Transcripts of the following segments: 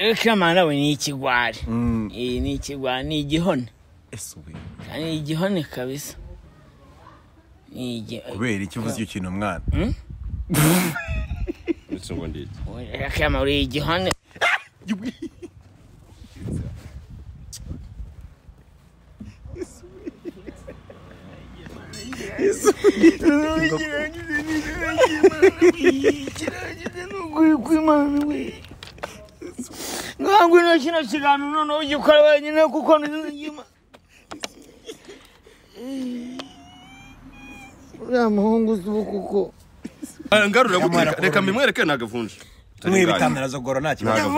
kamarawe ni ikigwari Mm. iyi ni ikigwari ni igihone ese ubu kandi ni igihone kabisa ni igi- kubera icyo uvuze icyo kintu mwana ndetse ngo ndiki Kama uri igihone ntabwo ino kino kiganiro noneho ugikora wenyine kuko ntuzigima uriya muhungu uzi ubu kuko ngarura guteka reka mimwereke nagavunje mwebitandarazo nta kibazo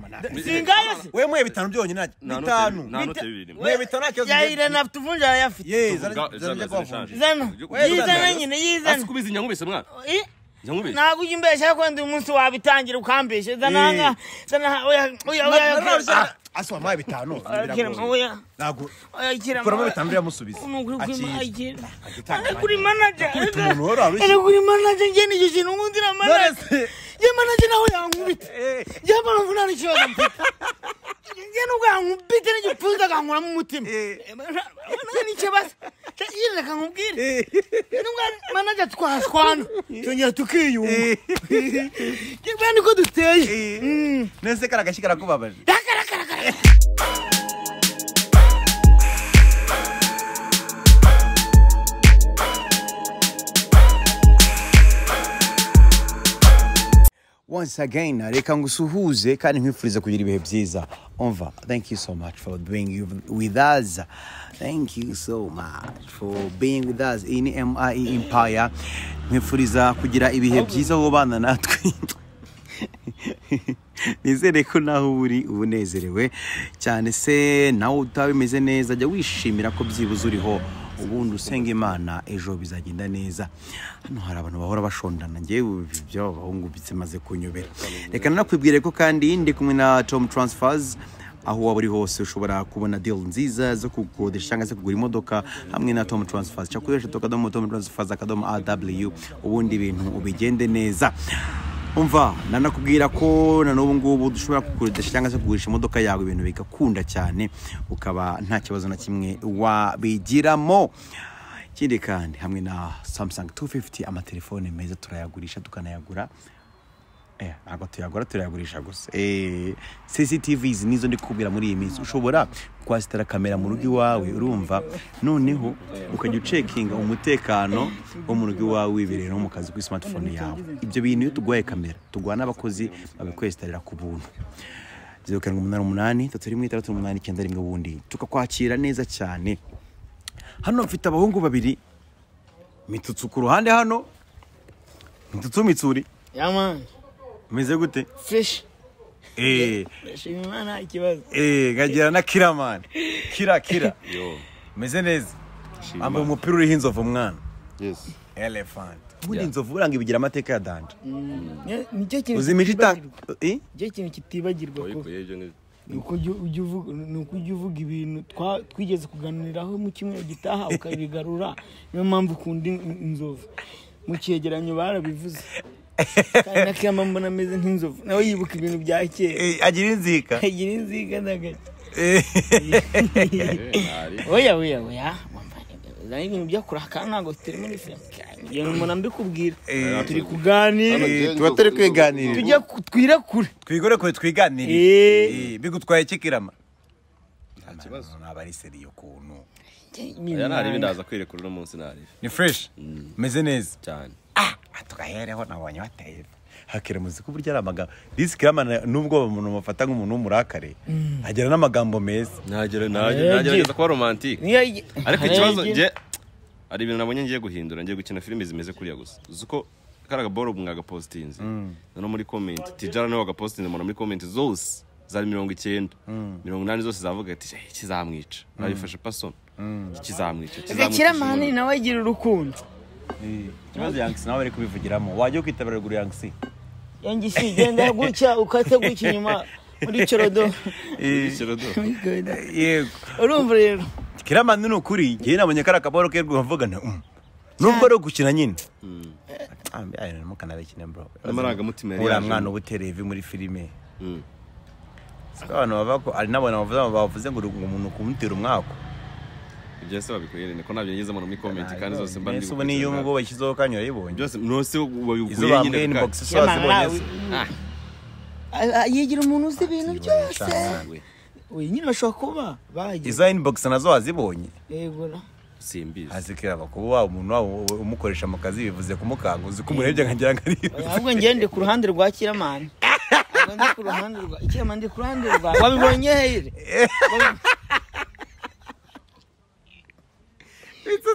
Ntabwo. singayo se we mwe bitanu byonyine nta bitanu nta note bibiri mwe bitanu nta kibazo yayira nafite uvunja arayafite ye Tuvuga- zarajya zana- zirashaje. kubavunja zana Wewe yizana uzana- nyine asi yizana kubizi nyankubise mwana Eh, nyankubise ntabwo ujya umbeshya ko ndi umunsi wabitangira ukambeshya zana Eh. hanga zana ha- oya oya oya oya asi wamuhaye bitanu oya kirema oya ntabwo oya kirema kuramo bitanu biramusubiza Ni ukuri kuri ma- akira akira. agitanga Ari kuri manager Ufite umuntu wari warushye. ari kuri manager njye nicyo kintu nkundira manager Nonese- ye manager nawe yankubita Eh. njye mpamvu nta n'ikibazo mfite njye nubwo yankubita n'igipfunsi akankuramo umutima Eh. nta n'ikibazo yine reka nkubwire nubwo ari manager twashwana twongera tukiyumva njye niko duteye Eh. Mm. nese kari agashyi karakubabaje once again reka ngusuhuze kandi nkwifurize kugira ibihe byiza umva thank you so much for being you- with us thank you so much for being with us in mi empire nkwifuriza kugira ibihe byiza wowe ubana natwe nizere ko naho uba uri uba unezerewe cyane se nawe utaba bimeze neza jya wishimira ko byibuze uriho ubundi usenga imana ejo bizagenda neza hano hari abantu bahora bashondana ngewe ibi by'abahungu bimaze kunyobera reka nanakwibwire ko kandi ndi kumwe na tom transfers aho waba uri hose ushobora kubona deal nziza zo kukodesha cyangwa se kugura imodoka hamwe na tom transfers cyangwa ukoresha akadomo tom transfers akadomo aw ubundi ibintu ubigende neza umva nanakubwira ko na n'ubu ngubu dushobora kukodesha cyangwa se kugurisha imodoka yawe ibintu bigakunda cyane ukaba nta kibazo na kimwe wabigiramo ikindi kandi hamwe na samsung 250 amatelefone meza turayagurisha tukanayagura Eh, ntabwo tuyagura turayagurisha gusa Eh, cctvs nizo ndi kubwira muri iyi minsi ushobora kwasitara kamera mu rugo iwawe urumva noneho ukajya ucekinga umutekano wo mu rugo iwawe wibereye no mu kazi kuri smartphone yawe ibyo bintu iyo tuguhaye kamera tuguha n'abakozi babikwesitarira ku buntu zeru karindwi umunani umunani tatu rimwe itandatu umunani icyenda rimwe ubundi tukakwakira neza cyane hano mfite abahungu babiri mitutsu ku ruhande hano mitutsu mitsuri yamani umeze gute fresh eee ndashima imana nta kibazo eee nkagira na kiramani kira kira yo umeze neza shima. ambaye umupira uriho inzovu mwana yes elephant ubundi inzovu buranga ibigira amateka ya danje Ni- nicyo kintu uzi imico ita kitibagirwa. Eh? nicyo kintu kitibagirwa ko wayikuye ibyo ni ni uko ujya ujya uvuga- ni uko ujya uvuga ibintu twa- twigeze kuganiraho mu cyumweru gitaha ukabigarura niyo mpamvu ukunda in- in- inzovu mu cyegeranyo barabivuze kandi na kiyama mbona ameze nk'inzovu nawe yibuka ibintu bya kera Eh, agira inzika agira inziga ndagaca Eh, oya oya oya wamva uzana ibintu byo kuraka ntabwo turi muri filime ibyo ni umuntu mbikubwira Eh. turi kuganira eh, tuba turi kwiganirira tujya ku- twirekure twigore kure twiganirire Eh. Eh, bigutwaye iki kirama nta kibazo ntabwo ari seriye ukuntu aya ntarebe ndaza kwirekura uno munsi ntarebe ni fresh umeze neza cyane tugahereho nabonye wateye hakira muzika uburyo ari amagambo disi kiramana nubwo umuntu bafata nk'umuntu w'umurakare agira n'amagambo meza ntagere Yego. ntagerageza kuba romantike Niyo- ariko hari ikibazo igihe- nge hari ibintu nabonye ngiye guhindura ngiye gukina filime zimeze kuriya gusa uzi ko kari agaboro mwagapositinze noneho muri komenti tijara nawe wagapositinze mbona muri komenti zose zari mirongo icyenda mirongo inani zose zavuga ati "Eh, kizamwica nabifashe pasoni kizamwica gakira mani nawe agira urukundo ikibazo yangisi nawe bari kubivugiramo wajya kwitabira ruguru yangisi yanjye isigenda gutya ukase gutya inyuma muri corodo yego urumva rero kiramana ni ukuri ngewe nabonye kari akaboro ke rwumvavuga nti "Mm." nubwo ari ugukina nyine mukanabekine bro N'amarangamutima yari uriya yaje. mwana uba utereye ivi muri filime siko abantu bavuga ko hari n'abantu bavuze bavuze ngo ngo umuntu kumutera umwako ibyo ese wabikuye rero ko ntabyo ngezemo no muri komenti kandi zose mba mbese ubu niyo ubwo bashyizeho kanya urayibonye byose nose izo wabikuye bambwiye nyine inbox bwacu. so wazibonye se Ah, yigira umuntu uzi ibintu byose cyane. We, we nyine bashobora kuba bagize izo inbox nazo wazibonye yego ra. simbizi azikira kuba waba umuntu waba umukoresha mu kazi bivuze kumukanga uzi ko umurebye nkagira ngo ari ahubwo njye ndi ku ruhande rwa kiramani Ahubwo ndi ku ruhande rwa kiramani ndi ku ruhande rwa wabibonye hehe Wabi-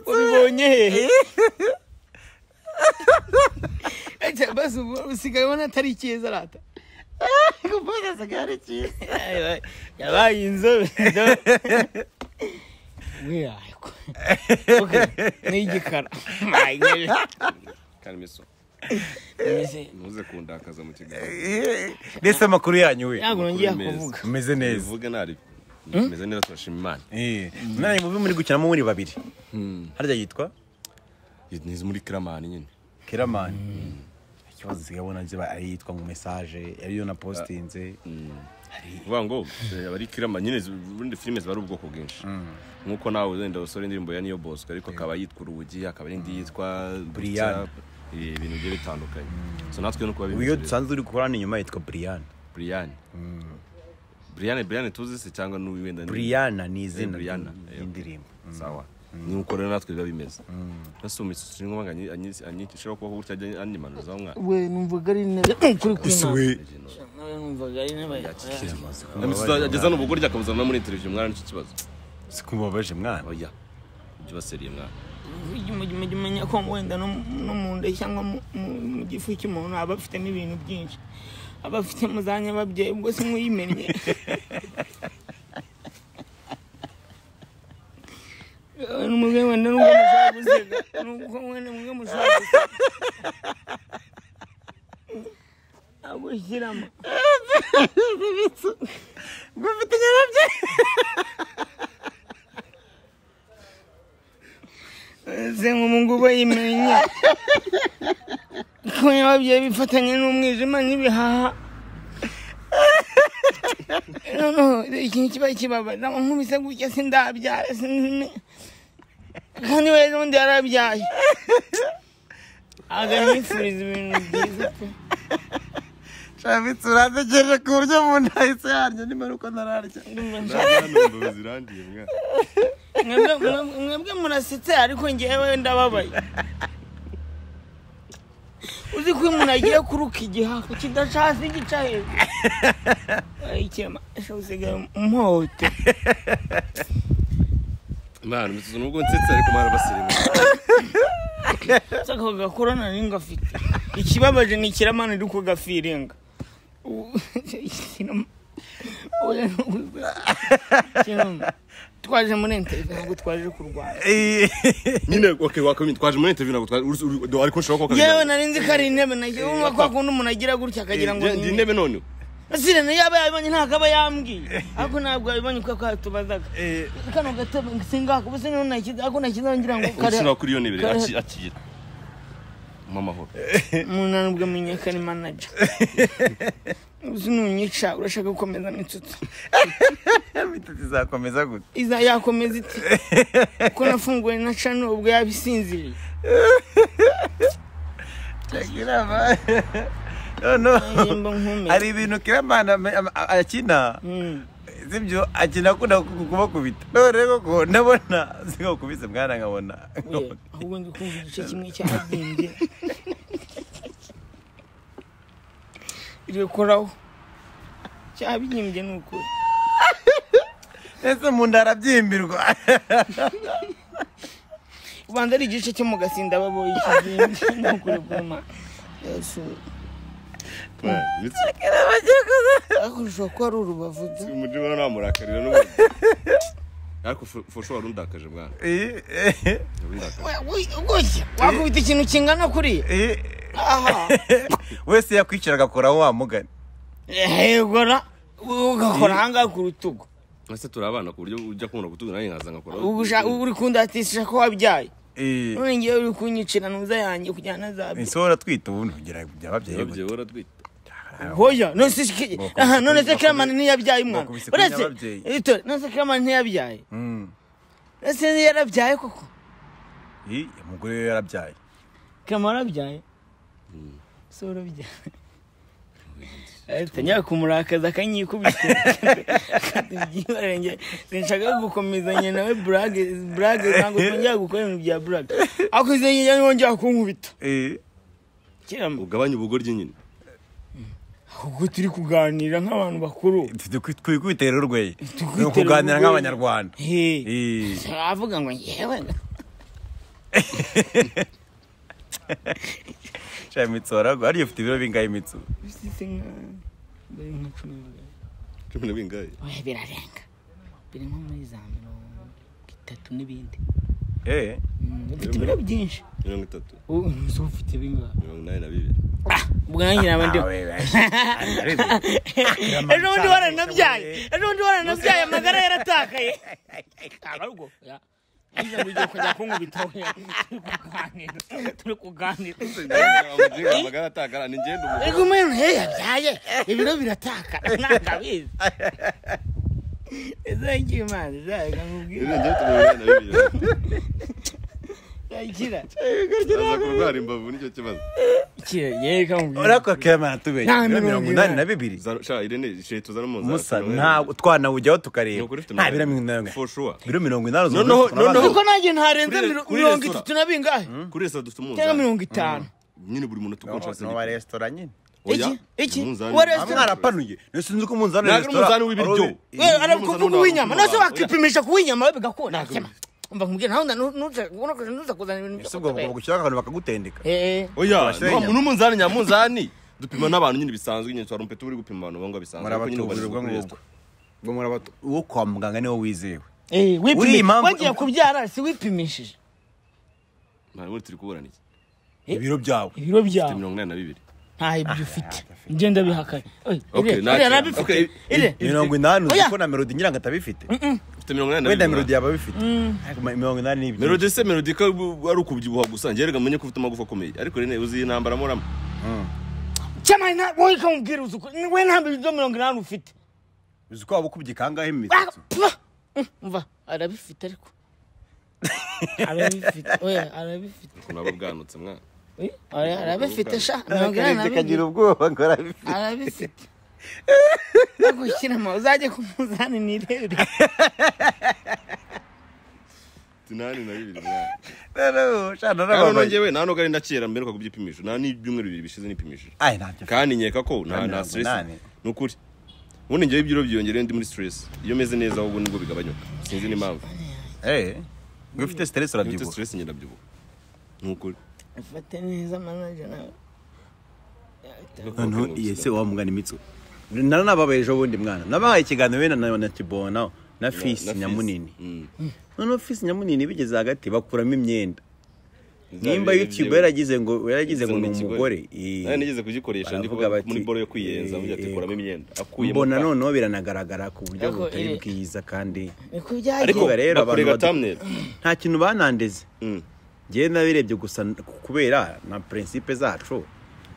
wabibonye hehe Acha, basi ubu usigaye ubona atari cyiza rata kuvuga asigaye ari cyiza yabaye inzobe wihayiko ni igikara kandi miso ntuze kundakaza mu kiganiro ndetse amakuru yanyu we ntabwo nongeye kuvuga umeze neza bivuge ntabyo bimeze neza turashima imana Eh, mwana mubi muri gukinamo muri babiri harya yitwa nizi muri kiramani nyine keramani ikibazo zikabona ziba ari iyitwa ngo mesaje ariyo na postinze vuga ngo eh, abari kirama nyine zi- ubundi filime ziba ari ubwoko bwinshi nk'uko nawe wenda usore indirimbo ya niyo bosco ariko akaba yitwa urugi akaba n'indi yitwa Brian. Eh, ibintu bigiye bitandukanye so natwe nuko ubu iyo dusanzwe uri gukorana inyuma yitwa buriyana brian brian brian tuzi se cyangwa n'uyu wenda ni- buriyana ni izina Eh, Brianna, ry'indirimbo sawa ni uko rero natwe biba bimeze ese umisutsi ni ngombwa anyicishira kubaho gutya ajya anyimanuzaho mwana we numvaga ari intebe kuri kuri nabi. nawe numvaga ari intebe ageza n'ubwo urya akamuzana no muri televiziyo mwana nicyo kibazo sikumbabaje mwana oya ujye ubaseriye mwana Ujye umujya- umujya umenya ko wenda no mu- no mu nda cyangwa mu- mu mu gifu cy'umuntu aba afitemo ibintu byinshi aba afite mu za nyababyeyi ubwo se mwuyimennye Eh, n'umubyeyi wenda n'ubwo muzabuze n'ubwo wenda mwe muzabuze agushyiramo zenga umungubo yimenya ko ababyeyi bifatanye n'umwijima n'ibihaha noneho ikintu kiba kibabaza nkubise gutya sindabyara sinzime kandi we n'undi yarabyaye aganifuriza ibintu byiza pe shabitsi urategereje ku buryo umuntu ahise yarya nimba ari uko ntararya ndumva nshaka ntabwo zirangiye mwana Mwebwe- mwe- mwebwe murasetse ariko ngewe ndababaye uzi ko iyo umuntu agiye kuruka igihafu kidacasi gica hejuru ikirema usigaye mpote mwana umisutsi nubwo nsetse ariko mwana baseriye saka gakora nta n'ingo afite ikibabaje ni ikiramana uri kugafiringa Ubu- Ikirema- Oya, ntuguze. Ikirema, twaje muri enterinete ntabwo twaje kurwana nyine okay wakomye twaje muri interview ntabwo twaje uri- uri- ariko ushobora kuba yewe nari nzi ko ari intebe nagiye wumva ko hakunda umuntu agira gutya akagira ngo ndi ni- intebe none Asile nayo yaba yabonye ntabwo aba yambwiye ariko ntabwo yabonye kuko yatubazaga kano gatebe singako ubuse niho nakiza ariko nakizangira ngo kare ushobora kuri iyo ntebe rero, kare- aki- akira mu mahoro umunanubwo amenyeka ni manager uzi nunyica urashaka gukomeza mitsutsi imitutsi izakomeza gute iza yakomeza iti kuko nafunguwe na cano ubwo yabisinziriye kirama noneho Indirimbo nkomeye. hari ibintu kiramana ame- ama- a- akina Mm. z'ibyo akina akunda ku- kubakubita none rero ko ndabona zigakubise mwana nkabona Oya, ahubwo ndi kumva igice kimwe cy'amadinge irekoraho cyabyimbye ni ukuri ese mu nda harabyimbirwa ubanza ari igice cyo mu gasinda baboye ikibindi ni ukuri kuma ariko ushobora kuba ari urubavu da. muri bo namurakarira n'ubundi ariko fo- fo ushobora undakaje mwana Eh, eh, urundakaje We- we- gutya wakubita ikintu kingana kuriya eh. aha wese yakwicara agakora aho wamugana hegora ugakora ahangaha ku rutugu ese turi abana ku buryo ujya kubona kutuzi nanjye nkaza nkakora Ubu usha- uri kundatishije ko wabyaye Eh, none ngewe uri kunyicira ntuza yanjye kujyana za bye ese uratwita ubu ntugira bya babyeyi urabye gute uratwita hoya none si iki- Bakubise aha none se bakubise- Clement ntiyabyaye umwana bakubise ku uretse nyababyeyi. Victor, none se Clement ntiyabyaye Mm. ese yarabyaye koko Ih, umugore we yarabyaye Clement arabyaye so urabyaye Ahita njya kumurakaza akanyikubita iby'ibarenge sinshaka gukomezanya nawe burage burage ntabwo twongera gukora ibintu bya burage ariko izo ngewe wongera kunkubita Eh, kera ugabanye ubugoryi nyine kuko turi kuganira nk'abantu bakuru twikubitera urweye Twikubitera ni ukuganira urwenya. nk'abanyarwanda Hey. Eh, avuga ngo yewe shira imitsi waragwa ariyo ufite ibiro bingahe imitsi bisize nka- bari nka cumi na babiri. cumi na bingahe Oya, birarenga biri nko muri za mirongo itatu n'ibindi Eh, Mm, ufite ibiro byinshi mirongo itatu ubu ntuzi ufite bingahe mirongo inani na bibiri bwanjye naba ndi awe, we. ejo bundi waranabyaye ejo bundi waranabyaye amagara yaratakaye abarwo Ngize ngo ugiye kujya kunkubitaho turi kuganira turi kuganira amagara atakara ni ngenda umugore ego umuntu he yabyaye ibiro birataka ntabwo abizi izajya imana izajya nkubwira Iriya ngenda mirongo inani na bibiri ikira aza kurwara imbavu nicyo kibazo ikira yewe kamubwira urakora kema tubeye Nta ibiro mirongo mirongo inani inani. na bibiri Za- sha irene shira tuzana mu musa mirongo inani. ntabwo twanawujyaho Ni tukareba ukuri ufite nta mirongo biro inani. mirongo inani For sure. biro mirongo inani uzumva Noneho- ufite abana. noneho- kuko nanjye ntarenze Kuri- miro- kuri mirongo resitora. itatu na bingahe kuri resitora dufite cyangwa umunzani mirongo itanu nyine buri muntu Noneho- tukonshasa noneho wa resitora nyine Iki? Iki? Wa resitora? mwarapanuye sinzi ko umunzani wa Ntabwo ari umunzani w'ibiryo. wari- Iyi wewe ni arakuvuga mpuzanama uw'inyama w'abantu. nose wakipimisha ku w'inyama we bigakunda Ntabwo sema umva nkubwira nawe ntuza kuzana ibintu byo ese ubwo kutabera. gushyiraho akantu bakagutendeka Eh, oya Abasenya. nta- n'umunzani nyamunzani dupima n'abantu nyine bisanzwe nyine twarumpe turi gupima abantu bangwa bisanzwe ariko nyine murabatuburira ubarizwa ubwo kuri ngubwo resitora ubwo murabatu uwo kwa muganga niwo wizewe eh, wipimi- Uriya impamvu- wagiye kubyara si wipimishije nta muri turi kuburana iki Eh? ibiro byawe ibiro Dufite byawe mirongo inani na bibiri nta ibyo ufite ngenda bihakanye Okay, nta kintu. Okay, mirongo inani uzi Oya. ko na melodi nyirango atabifite ufite mirongo inani na wenda bibiri melodi yaba abifite ariko mirongo inani ni ibyo melodi se melodi ko ari ukubyibuha gusa njye rega menye ko ufite amagufa akomeye ariko rene uzi iyi ntambara muramo cyamani nta wowe kamubwira uzi ukuri we nta bibyo mirongo inani ufite uzi ko waba ukubye kangahe mu Ah, misatsi pfa! Mm, umva arabifite ariko arabifite oya arabifite ukuntu aba bwanutse mwana Eh, oya, arabifite sha mirongo inani na akarebye kagira bibiri ubwoba ngo arabifite arabifite agushyirama uzajye ku munzani nirebere inani na bibiri mwana noneho shana kandi n'ababaye nongewe nta nubwo ari ndakira mberuka kubyipimisha nta n'ibyumweru bibiri bishize nipimishije ayi ntabyo kandi nkeka ko nta nta Mirongo stress inani. ni ukuri ubundi njyewe ibyo byiyongereyeho ndi muri stress iyo meze neza ahubwo nibwo bigabanyuka sinzi n'impamvu eh ngo ufite stress Iyo mfite urabyibuha stress njye ndabyibuha ni ukuri ufate neza manaje nawe noneho iyi se wa mugana imitsi nari nababaye ejo bundi mwana nabahaye ikiganiro wenda na na kibona na Na fisi Fizz. nyamunini Mm. noneho fisi nyamunini bigeze hagati bakuramo imyenda Bizaba nimba ibihe youtube byiza. yaragize ngo yaragize Bigize ngo ni ikigore. umugore Nari nigeze kugikoresha ndi Baravuga kuba bati, muri boro yo kwiyenza eh, uvuga ati eh, kuramo imyenda akuyemo mbona pa- noneho biranagaragara ku buryo Ariko, butari eh, bwiza kandi niko byagiye ariko Kuvuga rero abantu bakorega badu- thumbnail nta kintu banandeze Mm. ngewe nabirebye gusa n- kubera na prinsipe zacu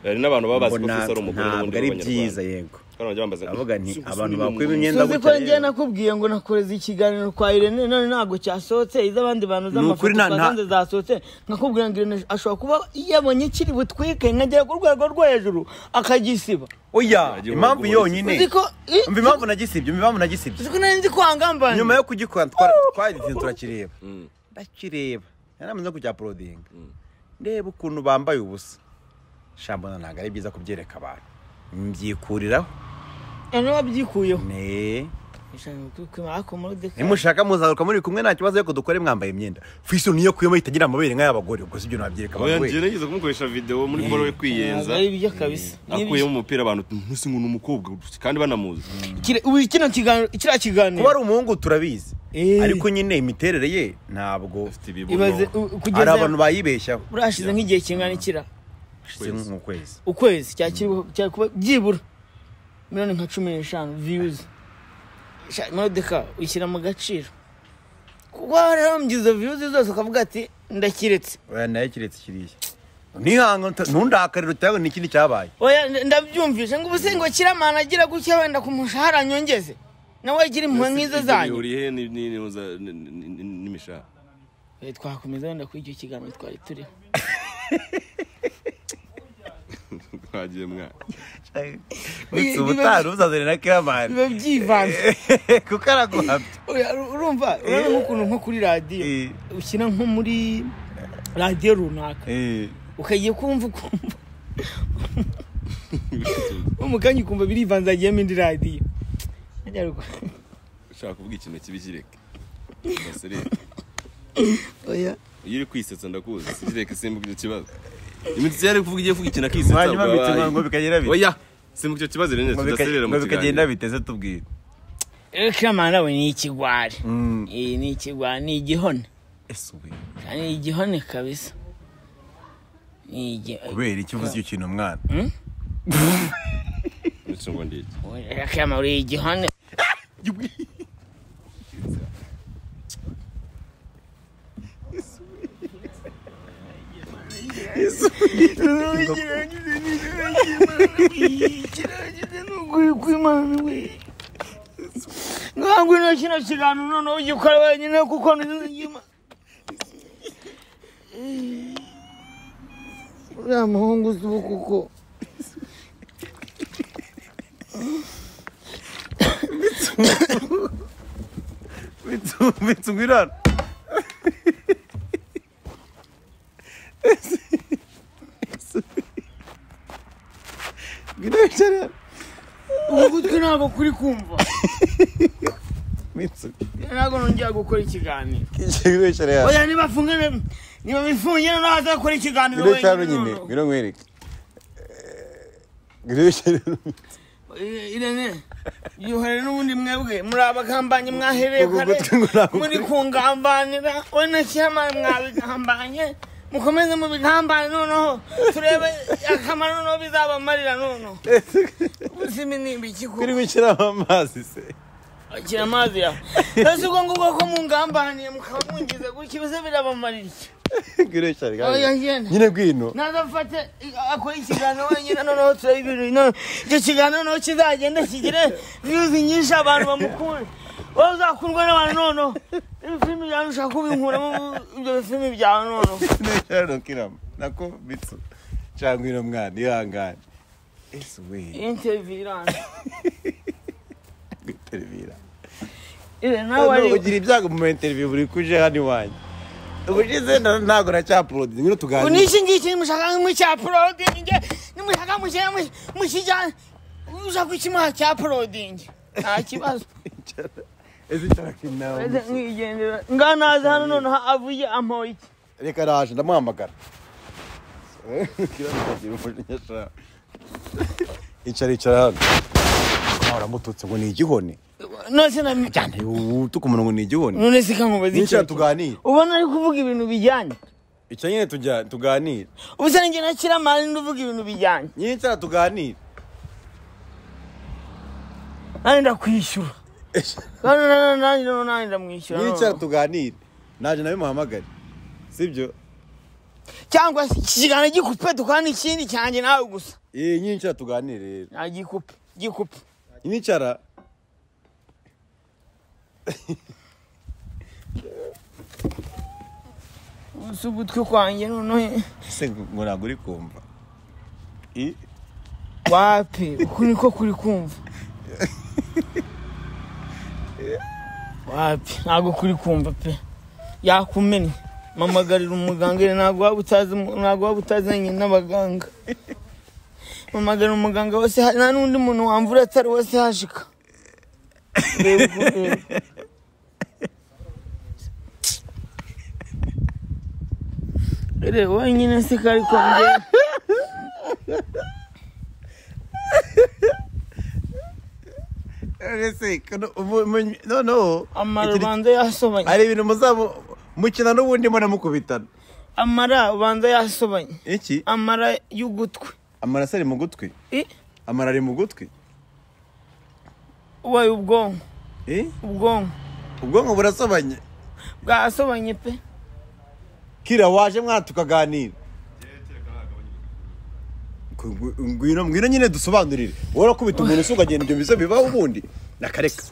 hari n'abantu baba bazi ko mbona Fisa ari umugore ntabwo n'ubundi ari b'Abanyarwanda. byiza yego Kandi bajya bambaza ngo, Ndavuga nti, "Uzi ko abantu usubira bakwiba inyuma." imyenda tuzi ko gutya njye rero. nakubwiye ngo nakoreza ikiganiro kwa irene none ntabwo cyasohotse iz'abandi bantu ukuri z'amafoto nta- nta- twasanze zasohotse nkakubwira ngo irene ashobora kuba yabonye kiri butwike nkagera ku rwego rwo hejuru akagisiba oya Wagiye impamvu wabibona yonyine uzi ko i- umva impamvu nagisibye umva impamvu nagisibye uzi ko nari nzi ko wangambanye nyuma yo kugikora twara- twagize turakireba Mm. ndakireba yari amaze no kujya porodinga ndeba ukuntu bambaye ubusa shambona ntabwo ari byiza kubyereka abantu mbyikuraho none wabyikuyeho ne ariko muri deka nimushaka muzagaruka muri kumwe nta kibazo ariko dukore mwambaye imyenda fiso niyo kuyemo itagira amabere nk'ay'abagore ubwo si ibyo nabyereka Oya, abantu njye we nigeze kumukoresha video muri boro yo kwiyenza ari ibyo kabisa akuyemo umupira abantu ntuse ngo ni umukobwa kandi banamuzi Kire- ubu kino kiganiro kiriya kiganiro kuba ari umuhungu turabizi Eh. ariko nyine imiterere ye ntabwo afite ibibuno ibaze u- hari kugeza abantu bayibeshyaho burashize nk'igihe kingana ikira hashize nk'ukwezi ukwezi cyakiriho cyari kuba byibura miliyoni nka cumi n'eshanu viyuzi sha- modeka uyishyira mu gaciro kuko warambye izo viyuzi zose ukavuga ati ndakiretse oya nayo kiretse kiriya nihanga ntundakarire utabona n'ikindi cyabaye oya nda- ndabyumvise ngo ubu se ngo kiramana agira gutya wenda ku mushahara nyongeze nawe agira impuhwe nk'izo zanyu bihuriye ni- ni- ni- za- ni- ni- ni- n'imishahara Eh, twakomeza wenda kuri icyo kiganiro twari turiho twagiye mwana uretse ubutaha ntuzazane na kiramani biba byivanze kuko araguhabye Oya, ur- urumva urabona nk'ukuntu nko kuri radiyo Eh. ushyira nko muri radiyo runaka ukagiye kumva ukumva mu kanya ukumva birivanze hagiyemo indi radiyo Ajya ruguru. ushaka kuvuga ikintu kibi kireke Basire, oya iyo uri kwisetsa ndakuzi kireke simbuka icyo kibazo imitsi yari kuvuga igiye kuvuga ikintu akisetsa hanyuma ubwo bituma abaye. ngo bikagira bite oya simbuka icyo kibazo rero ngo tudaserera bika- mu ngo bikagenda kiganiro biteze tubwire Eh, kiramana we ni ikigwari Mm. Eh, ni ikigwari ni igihone ese ubu kandi ni igihone kabisa ni igihone kubera icyo uvuze icyo kintu umwana Ndetse ngo ndeke. kiramana uri igihone ntabwo ino kino kiganiro noneho ugikora wenyine kuko ntuzigima uriya muhungu uzi ubu kuko bitse umwirana ngwino wicara ugutwi ntabwo kuri kumva mitsu ntabwo nongera gukora ikiganiro ngwino wicara hano oya niba afunge niba bifungire nawe azakora ikiganiro ngwino wicara hano wenyine nyine noneho. ngwino nkwereke ngwino wicara hano irene yuhere n'ubundi mwebwe muri abagambanyi mwahereye Ubwo kare gutwi ngo ntabwo muri kuri- kungambanira we na shyama mwabigambanye mukomeze mubigambane noneho turebe akamaro noneho bizabamarira noneho ubuzima ni ibiki ngwino kuko wicara mu amazi se akira amazi yawe ese ubwo ngubwo ko mungambaniye mukaba mungize gutya ibize birabamarira iki ngwino wicara Oya, hano ngenda. nyine ngwino ntazafate akora ikiganiro wenyine noneho turebe ibintu noneho icyo kiganiro noneho kizagenda kigire viyuzi nyinshi abantu bamukunde wowe uzakundwa n'abantu noneho ibifilimi byawe ushaka kubinkuramo ibyo bifilimi byawe noneho ngwino wicara hano kirama nako mitsu cyangwa ngwino mwana ihangane ese we intevi iranga guterevira ire nawe Hano wari ugira ibyago mu interview buri kuje hano iwanjye ubushize nda- ntabwo nacyaplod ngwino tuganire uniki ngiki nimushaka nk'icya porodingi nimushaka mukijyane ushaka ikimuha cya porodingi nta kibazo ese nshaka inama nkigendera nganaze hano noneho avuye amoye iki reka araje ndamuhamagara Kirabikagira umujinya sha. icara icara hano waramututse ngo ni igihone nose na cyane utuka umuntu ngo ni igihone none se kankubaza nicara iki tuganire ubona ari kuvuga ibintu bijyanye icyo nyine tujya- tuganire ubu se nanjye nakira mari ndavuga ibintu bijyanye nicara tuganire nanjye ndakwishyura Kandi na- na- nanjye noneho nanjye ndamwishyura nicara noneho. tuganire naje nawe muhamagare sibyo cyangwa se iki kiganiro gikupe tukana ikindi cyanjye nawe gusa Eh, nicara tuganire rero nta gikupe gikupe nicara gusa ugutwi kwanjye noneho se ngo ntabwo uri kumva I- wapi uku niko kuri kumva wapi ntabwo kuri kumva pe yakumennye mamagarira umuganga iri ntabwo waba utazi ntabwo waba utazanye n'abaganga mamagarira umuganga wose ha- nta n'undi muntu wamvura atari wose hashika Reba uku- reba. reba wenyine se kari kongera Ese, kono- umu- umu- no no Ikindi- amarubanza yasobanye hari ibintu muzamu mukina n'ubundi munamukubitana amara ubanza yasobanye iki amara y'ugutwi amaraso ari mu gutwi I, amara ari mu gutwi wayo ubwonko Eh? ubwonko ubwonko burasobanye bwasobanye pe kira waje mwana tukaganira ngwino ngwino nyine dusobanurire wowe urakubita umuntu usugagenda ibyo biza bibaho ubundi nakareka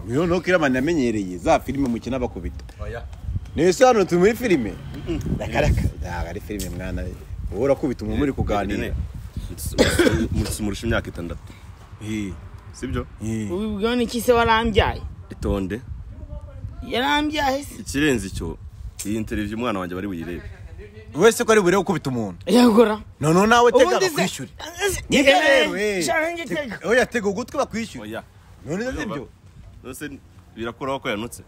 ngwino no kira mani yamenyereye za filime mukina bakubita niyo se hano turi muri filime nakareka ntabwo ari filime mwana we wowe urakubita umuntu muri kuganira murusha imyaka itandatu Eh, sibyo eh. ubibwiwe n'iki se warambyaye itonde yarambyaye se ikirenze icyo iyi interivyu umwana wanjye bari buyirebe wese ko ari burebe gukubita umuntu yagora noneho nawe tega ubundi se bakwishyure Nibyo rero rero, shanje tega. eh. oya tega ugutwi bakwishyure oya noneho sibyo nose birakuraho ko yanutse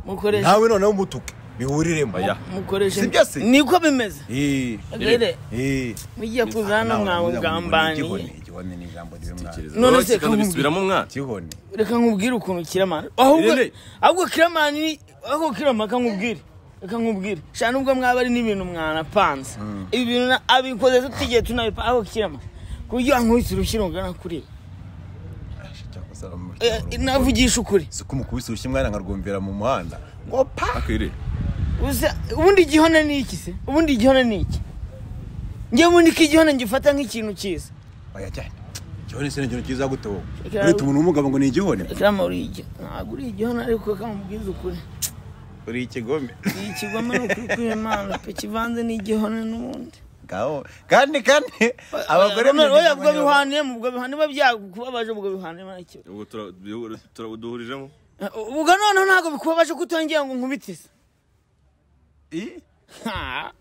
mukoresha nawe noneho umutuke bihuriremo oya mukoresha Si byo se? niko bimeze Eh, rere eh. mugiye kuza hano Nawe mwawe uravuga ngo mugambaniye igihone, igihone ni ijambo ribi mwana. tekereza None None se kandi kamubi- bisubiramo umwana igihone reka nkubwire ukuntu kiramani ahubwo Irene. ahubwo kiramani ni ahubwo kirama reka nkubwire reka nkubwire shana nubwo mwaba ari n'ibintu mwanapanze ibi bintu na- abikoze tutigiye tunabipa ahubwo kirama ku buryo wankubise urushyi rungana kuri ibi. Eh, navugisha ukuri si ko umukubise urushyi umwana nkarwumvira mu muhanda ngo pa akwiriye Uza- ubundi igihona ni iki se ubundi igihona ni iki njye ubundi ko igihona ngifata nk'ikintu cyiza oya cyane igihone si ikintu cyiza gute wowe Reka- ureta umuntu w'umugabo ngo ni igihone kirama uri igihona ntabwo uri igihona ariko reka nkubwize ukuri uri ikigome iyi kigoma ni ukuri kw'imana pe kivanze n'igihona n'ubundi ngaho kandi kandi abagore oya ubwo bihaniyemo ubwo bihaniye biba byakubabaje ubwo bihaniye iki ubwo tura- bihu- turabuduhurijemo ubwo noneho ntabwo bikubabaje ko utongera ngo nkubitize I? Ha,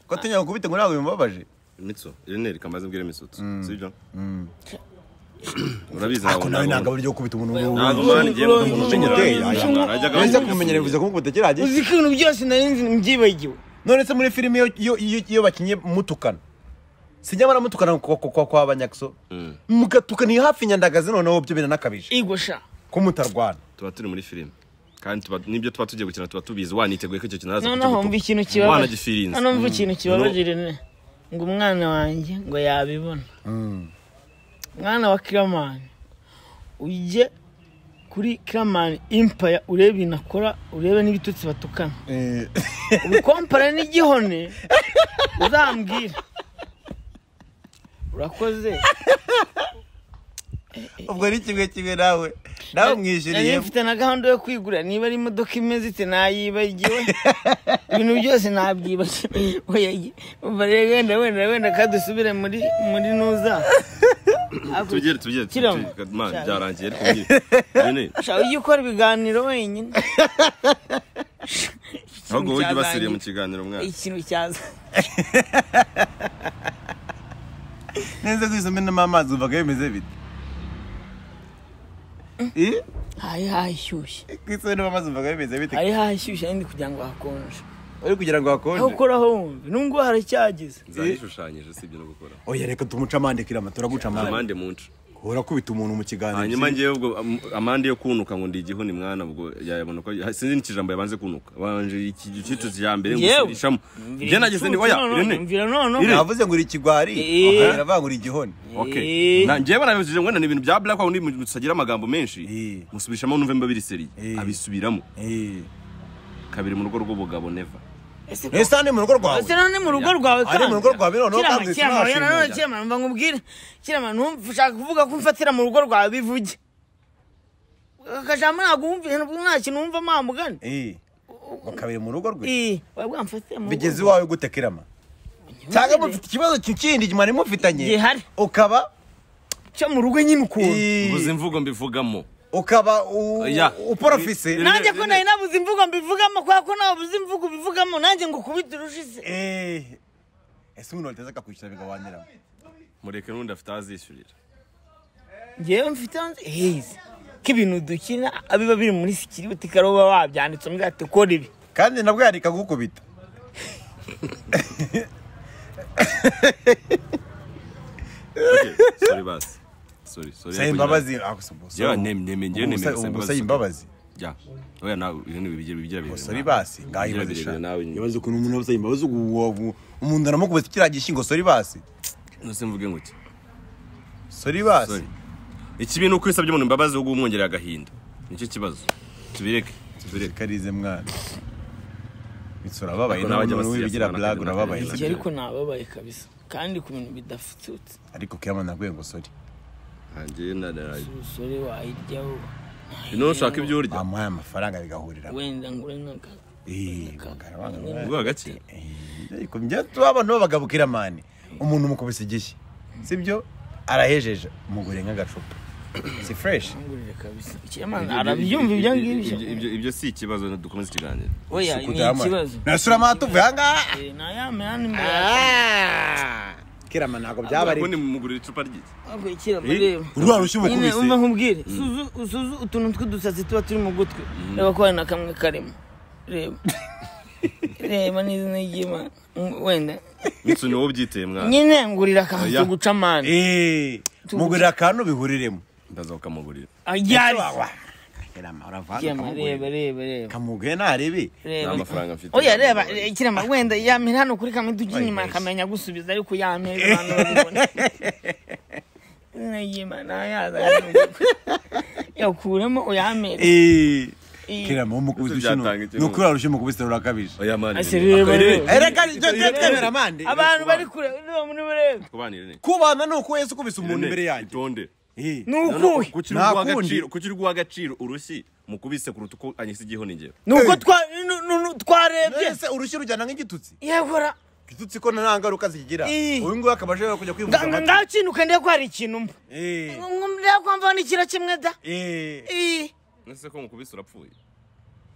ko tunyanga kubite ngo ntabwo bimubabaje imitso irene reka maze mbwire imisotso sibyo urabizi ariko nawe ntabwo ntabwo ari ryo kubita umuntu ntabwo w'umugabo mwana igiye Urongo- mumenyereye urongo- neza kubimenyera bivuze kumukubita kirahagije uzi ko ibintu byose nari nzi mbyibagiwe none se muri filime iyo- iyo- iyo- iyo bakinnye mutukana si nyamara mutukana kwa- kwa- kwa- kwa banyakso mugatukaniye hafi nyandagazi noneho byo biranakabije igwa sha ko mutarwana tuba turi muri filime kandi tuba- n'ibyo tuba tugiye gukina tuba tubizi waniteguye ko icyo kintu araza noneho mva ikintu mwana kibabaje gifirinze hano mva ikintu kibabaje rene ngo umwana wanjye ngo yabibona mwana wa kiramani ujye kuri kiramani impaya urebe ibintu akora urebe n'ibitutsi batukana ubukompara n'igihone uzambwire urakoze ubwo ni kimwe kimwe nawe nawe Nari umwishyuriye mfite na gahunda yo kwigura niba ari imodoka imeze ite nayibagiwe ibintu byose nabyibagiwe Oya, umva rero wenda wenda wenda kadusubire muri muri nuza tugere tugere Kiramo. tugere- mwana byarangiye ariko mbwire irene Shaka ujye ukora ibiganiro wenyine ahubwo wowe ujye ubasiriye mu Cyabaye. kiganiro mwana ikintu cyaza neza gusa umenamo amazi wumvaga bimeze bite Eh? hari hashyushye Ku isi umenamo amazi wumvaga bimeze bite hari hashyushye ariko kugira ngo hakonje uri kugira ngo aho hakonje ukoraho wumve nubwo haracyageze zarishushanyije sibyo no gukora oya reka tumuce amande kirama turaguca amande amande muncu urakubita umuntu mu kiganiro hanyuma ngewe ubwo am- amande yo kunuka ngo ndi igihuni mwana ubwo yayabona ko sinzi n'ikijambo yabanze kunuka banje iki gicucu cya mbere ngo Yewe. sinishamo njye nageze ndi oya irene mvira noneho Irene. navuze ngo uri ikigwari Eh. aravuga ngo uri igihoni Okay. Na njyewe barabijije ngo wenda ni ibintu bya black aho mutagira amagambo menshi Eh. musubirishamo numve mba biri seriye Eh. abisubiramo Eh. kabiri mu rugo rw'ubugabo neva Ese ko- ese hano ni mu rugo rwawe ese none mu rugo rwawe Ari mu rugo rwawe noneho Kirama, kandi kirama, oya, turashinga. nanone kirama mva nkubwire kirama ntumve ushaka kuvuga ko umfatira mu rugo rwawe bivuge akajambo ntabwo wumva ntabwo nta kintu wumva mpamugane Eh. ngo kabiri mu rugo rwe Eh, waba wamfatira mu bigeze rugo iwawe gute kirama cyangwa mufite ikibazo kindi mwari mufitanye Gihari. ukaba cyo mu rugo nyine ukuntu Eh. mvuze imvugo mbivugamo ukaba u- Oya. uporofise Ni- ni- nanjye ko nari nabuze imvugo mbivugamo kubera ko nabuze imvugo ubivugamo nanjye ngo ukubite urushize Eh, ese umuntu wateza akakwishyura bigabaniramo mureke n'undi afite azishyurira ngewe mfite hanze heza ko ibintu dukina biba biri muri sikiribiti kare uba wabyanditse umbwira ati kora ibi kandi nabwo yareka kugukubita Okay, sorry basi sorry sorry saba imbabazi Ah, gusa ubwo Yeah, saba- name- name- ngewe ubwo nemera saba- saba ubwo imbabazi. saba imbabazi ya oya nawe irene bigira bigira bigira sori basi ngaho Bigira ibaze birebire shaka nawe nyine. ibaze ukuntu umuntu abasaba imbabazi ubu ubu- umuntu aramukubita kiriya gishyingo sori basi nose mvuge ngo iki sori basi Sorry. ikibi ni uko isabye umuntu imbabazi ahubwo umwongerera agahinda nicyo kibazo tubireke tubireke karize mwana bitsura ababaye Ariko nawe n'abajya umuntu basiyasa wibigira bana blague akajya urababaye bakajya nabyo bakajya. ariko nababaye kabisa kandi ku bintu bidafututse ariko kiyama naguye ngo sori Nanjye naraye. umusore wayiryaho Ino ushaka ibyo urya bamuhaye amafaranga bigahurira wenda ngure nk'aka Eh, bagara bagara. ubwo gake Eh, ariko njye tubabona babagabukira mani umuntu umukubise igishyi sibyo arahejeje umugore nk'agacupa si fresh ngurire kabisa ikinyamana arabyumva ibyo ngibyo Ibyo- ibyo- ibyo si ikibazo dukomeze ikiganiro oya ni ikibazo nasura amatuvu ahangaha Eh, nayamera ni mbere Ah! kirama ntabwo byaba ubundi ari mugurira icupa ryiki kwikira amareba urwa rushya nyine umukubise umva nkubwire suzu usuzu utuntu tw'udusatsi tuba turi mu gutwi reba ko hari na kamwe karimo reba reba n'izina ry'imana Mm, wenda mitsu ni wowe ubyiteye mwana nyine ngurira akantu Oya. ko guca amande Eh, mugurira akantu bihuriremo ndazakamugurira ayari Wa- kirama uravanga kirema reba ukamugurira. reba reba kamuguye ntaribi reba Nta mafaranga mfite. oya reba eh, kirema wenda yamira hano kuri kamwe tujya inyuma akamenya gusubiza ariko yamira abantu babibona izina ry'imana yaza yakuramo uyamira Eh, Eh. kirama umukubise Ese ushinu byatanga iki? ni ukuri warusha umukubise urakabije oya mani Ase reba, reba. ereka ibyo twemera mande abantu bari kure reba muri bureba kubanire ne kubana ni uko yesu ukubise umuntu imbere yanjye itonde Eh. ni ukuhe kuki Nta uri guha kundi. agaciro kuki uri guha agaciro urushyi mukubise kuruta uko anyisa igiho ni njyewe ni uko twa- nu- nu- nu- twarebye Ese urushyi rujyana nk'igitutsi yehora igitutsi ko nta ngaruka zigira Eh. uyu nguyu akaba ashobora kujya kwivuza amatwi ngakinuka ndiye ko hari ikintu mba Eh, ndiye kwamva n'ikira kimwe da eh. Ii, ese ko mukubise urapfuye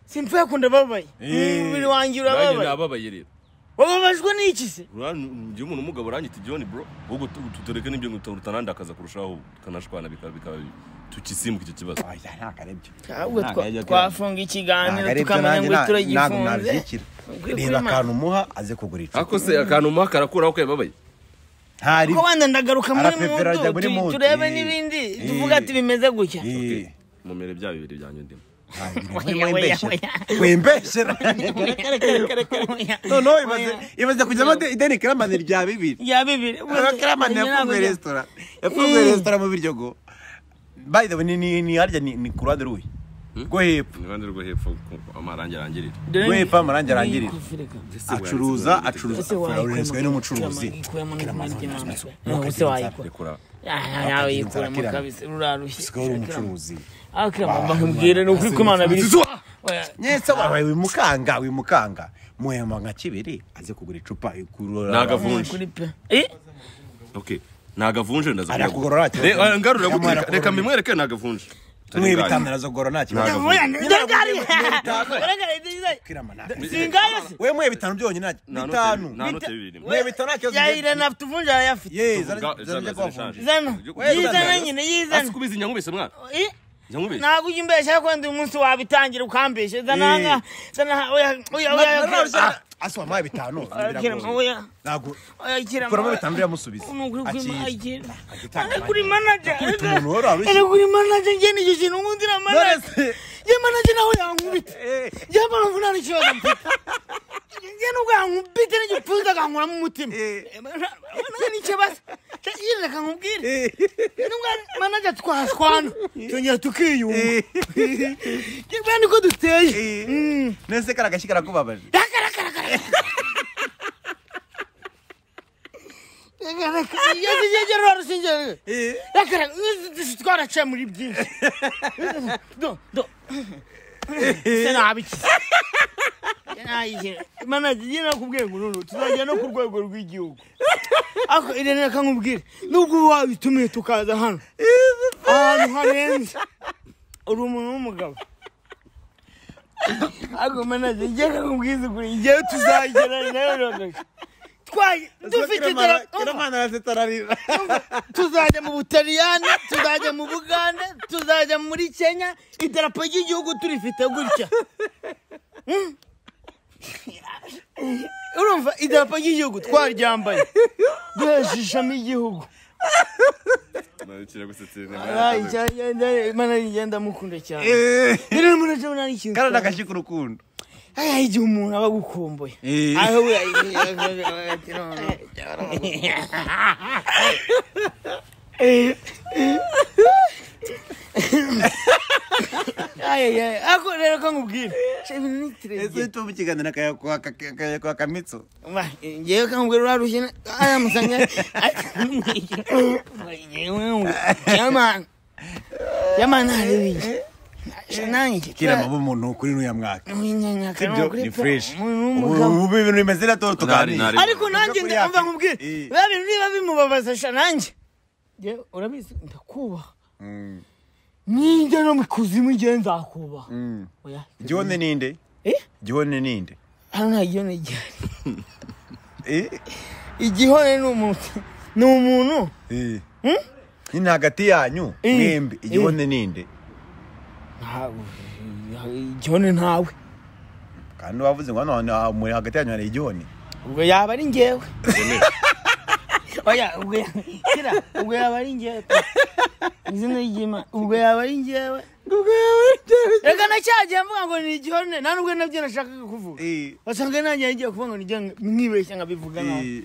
simpfuye kunda babaye Eh. umubiri wanjye nanjye urababaye nababaye rero wababajwe n'iki se njye umuntu umugabo uranyita john bro ahubwo tu- tutureke n'ibyo ngo utanandakaza kurushaho ukanashwana bikaba bikaba tukisimbuka icyo kibazo Oya, ntabwo ari byo. ahubwo Ntabwo twa- ari byo, kirama. twafunga Ntabwo ikiganiro ari byo, tukamenya nanjye ngo na- ntabwo turagifunze nabishyikira. Ukwiye reba kwimana. akantu umuha aze kugura icupa ariko se akantu umuha karakuraho ko yababaye ntari kuko wenda ndagaruka muri Arapepera ajya muri mudu tu- mudu. turebe Eh. n'ibindi Eh. tuvuga ati bimeze gutya Eh, mumere bya bibiri byanyu ndimo ntabwo iri. Oya, oya, Wembeshera. oya. wembeshera noneho imaze imaze kujyamo Oya. ideni kiramani rya bibiri ya bibiri kiramani yafunguye resitora yafunguye Eh. resitora mu biryo go by the way ni- ni ni harya ni ni ku ruhande rw'i rwo hepfo ni iruhande rwo hepfo ku- amarangi arangirira rwo hepfo amarangi arangirira acuruza acuruza ese acuruza n'umucuruzi rekura wayikuramo kabisa rurarushye usigaye uri umucuruzi aho kiramba nkubwire ni ukuri kwimana biri Oya, nyese wabaye wimukanga wimukanga muhema nka kibiri aze kugura icupa ikurura nagavunje kuri pe Eh, okay nagavunje ndaza Arakugorora cyane. ngarura Yamuha gutwika reka arakugorora. mbimwereke nagavunje mwibitandarazo goro nta kibazo oya, ndengari Ntabwo. kirama nta singayo se we mwe bitanu byonyine nta- Nta note bitanu bibiri, nta note bibiri. mwe bitanu nta kibazo yayira naftuvunja arayafite ye Tuvuga- zara- zara zara- zijya kubavunja zano Oya, yizana zara- nyine asi yizana kubizi nyankubise mwana Eh, nyankubise ntabwo ujya umbeshya ko undi munsi wabitangira ukambeshya zana Eh. hanga zana ha- oya oya oya oya aswa mwa bitanu kirema biragoye. oya ntabwo oya kirema kuramo bitanu biramusubiza Akiyita. Agitanga ari kuri manager Akita umuntu wari warushye. ari kuri manager njye nicyo kintu nkundira manager Nonese- ye manager nawe yankubita Eh. njye mpamvu nta n'ikibazo mfite njye nubwo yankubita n'igipfunsi akankuramo umutima Eh. manager ni ikibazo yirinde akankubwira Eh. nubwo manager twashwana twongera tukiyumva Eh. njye niko duteye Eh. Mm. nese kari agashyi karakubabaje iyo zigegera urushinge Eh. twaraciye muri byinshi Do, do. se nabiki manaje njye nakubwiye ngo noneho tuzajya no ku rwego rw'igihugu ariko irene reka nkubwire nubwo uba wabitumiye tukaza hano ahantu harenze uri umuntu w'umugabo ariko manaje njye nakubwize kuri njyewe tuzagera nawe nagaje twaye dufite telefone arasetararira tuzajya mu butaliyani tuzajya mu bugande tuzajya muri kenya idarapo ry'igihugu turifite gutya Mm. urumva idarapo ry'igihugu twaryambaye duhesha ishami igihugu Ay, cyane, cyane, cyane, Mana yanjye ndamukunda cyane rero murajya murana ikintu kari agashyi k'urukundo Haya igihe umuntu aba agukumbuye Eh. aho we ati none Ay, ay, ay. Ako rero ko nkubwira ese chevinitire witwa mu kiganiro akayakwa akamitso ngewe kambwe rwarushye na- aya musanga yamani yamani harebeye nanjye kira mabo umuntu kuri nuriya mwaka sibyo ni fresh umugabo ubu ubu ibintu bimeze na toto tuganira Nari- ariko nanjye ndamva nkubwire Eh. biba bintu biba bimubabaza sha nanjye Njye urabizi ndakubaha Mm, nijya no mu kuzimu igihe nzakubaha mm. oya gihone ninde Eh? gihone ninde hano nta gihone gihari Eh? igihone ni umuntu ni umuntu Eh. nyine hagati yanyu Eh. mwembi Eh. igihone ninde Nta- igihone ntawe kandi wavuze ngo hano hantu ha- muri hagati yanyu hari igihone ubwo yaba ari ngewe oya ubwo ya- kira ubwo yaba ari ngewe pe. izina ry'imana ubwo yaba ari ngewe reka nacyagiye mvuga ngo ni igihone nta nubwo nabyo nashakaga kuvuga Eh. wasanga nanjye yagiye kuvuga ngo ni igihone mwibeshya nkabivuga nabi Eh.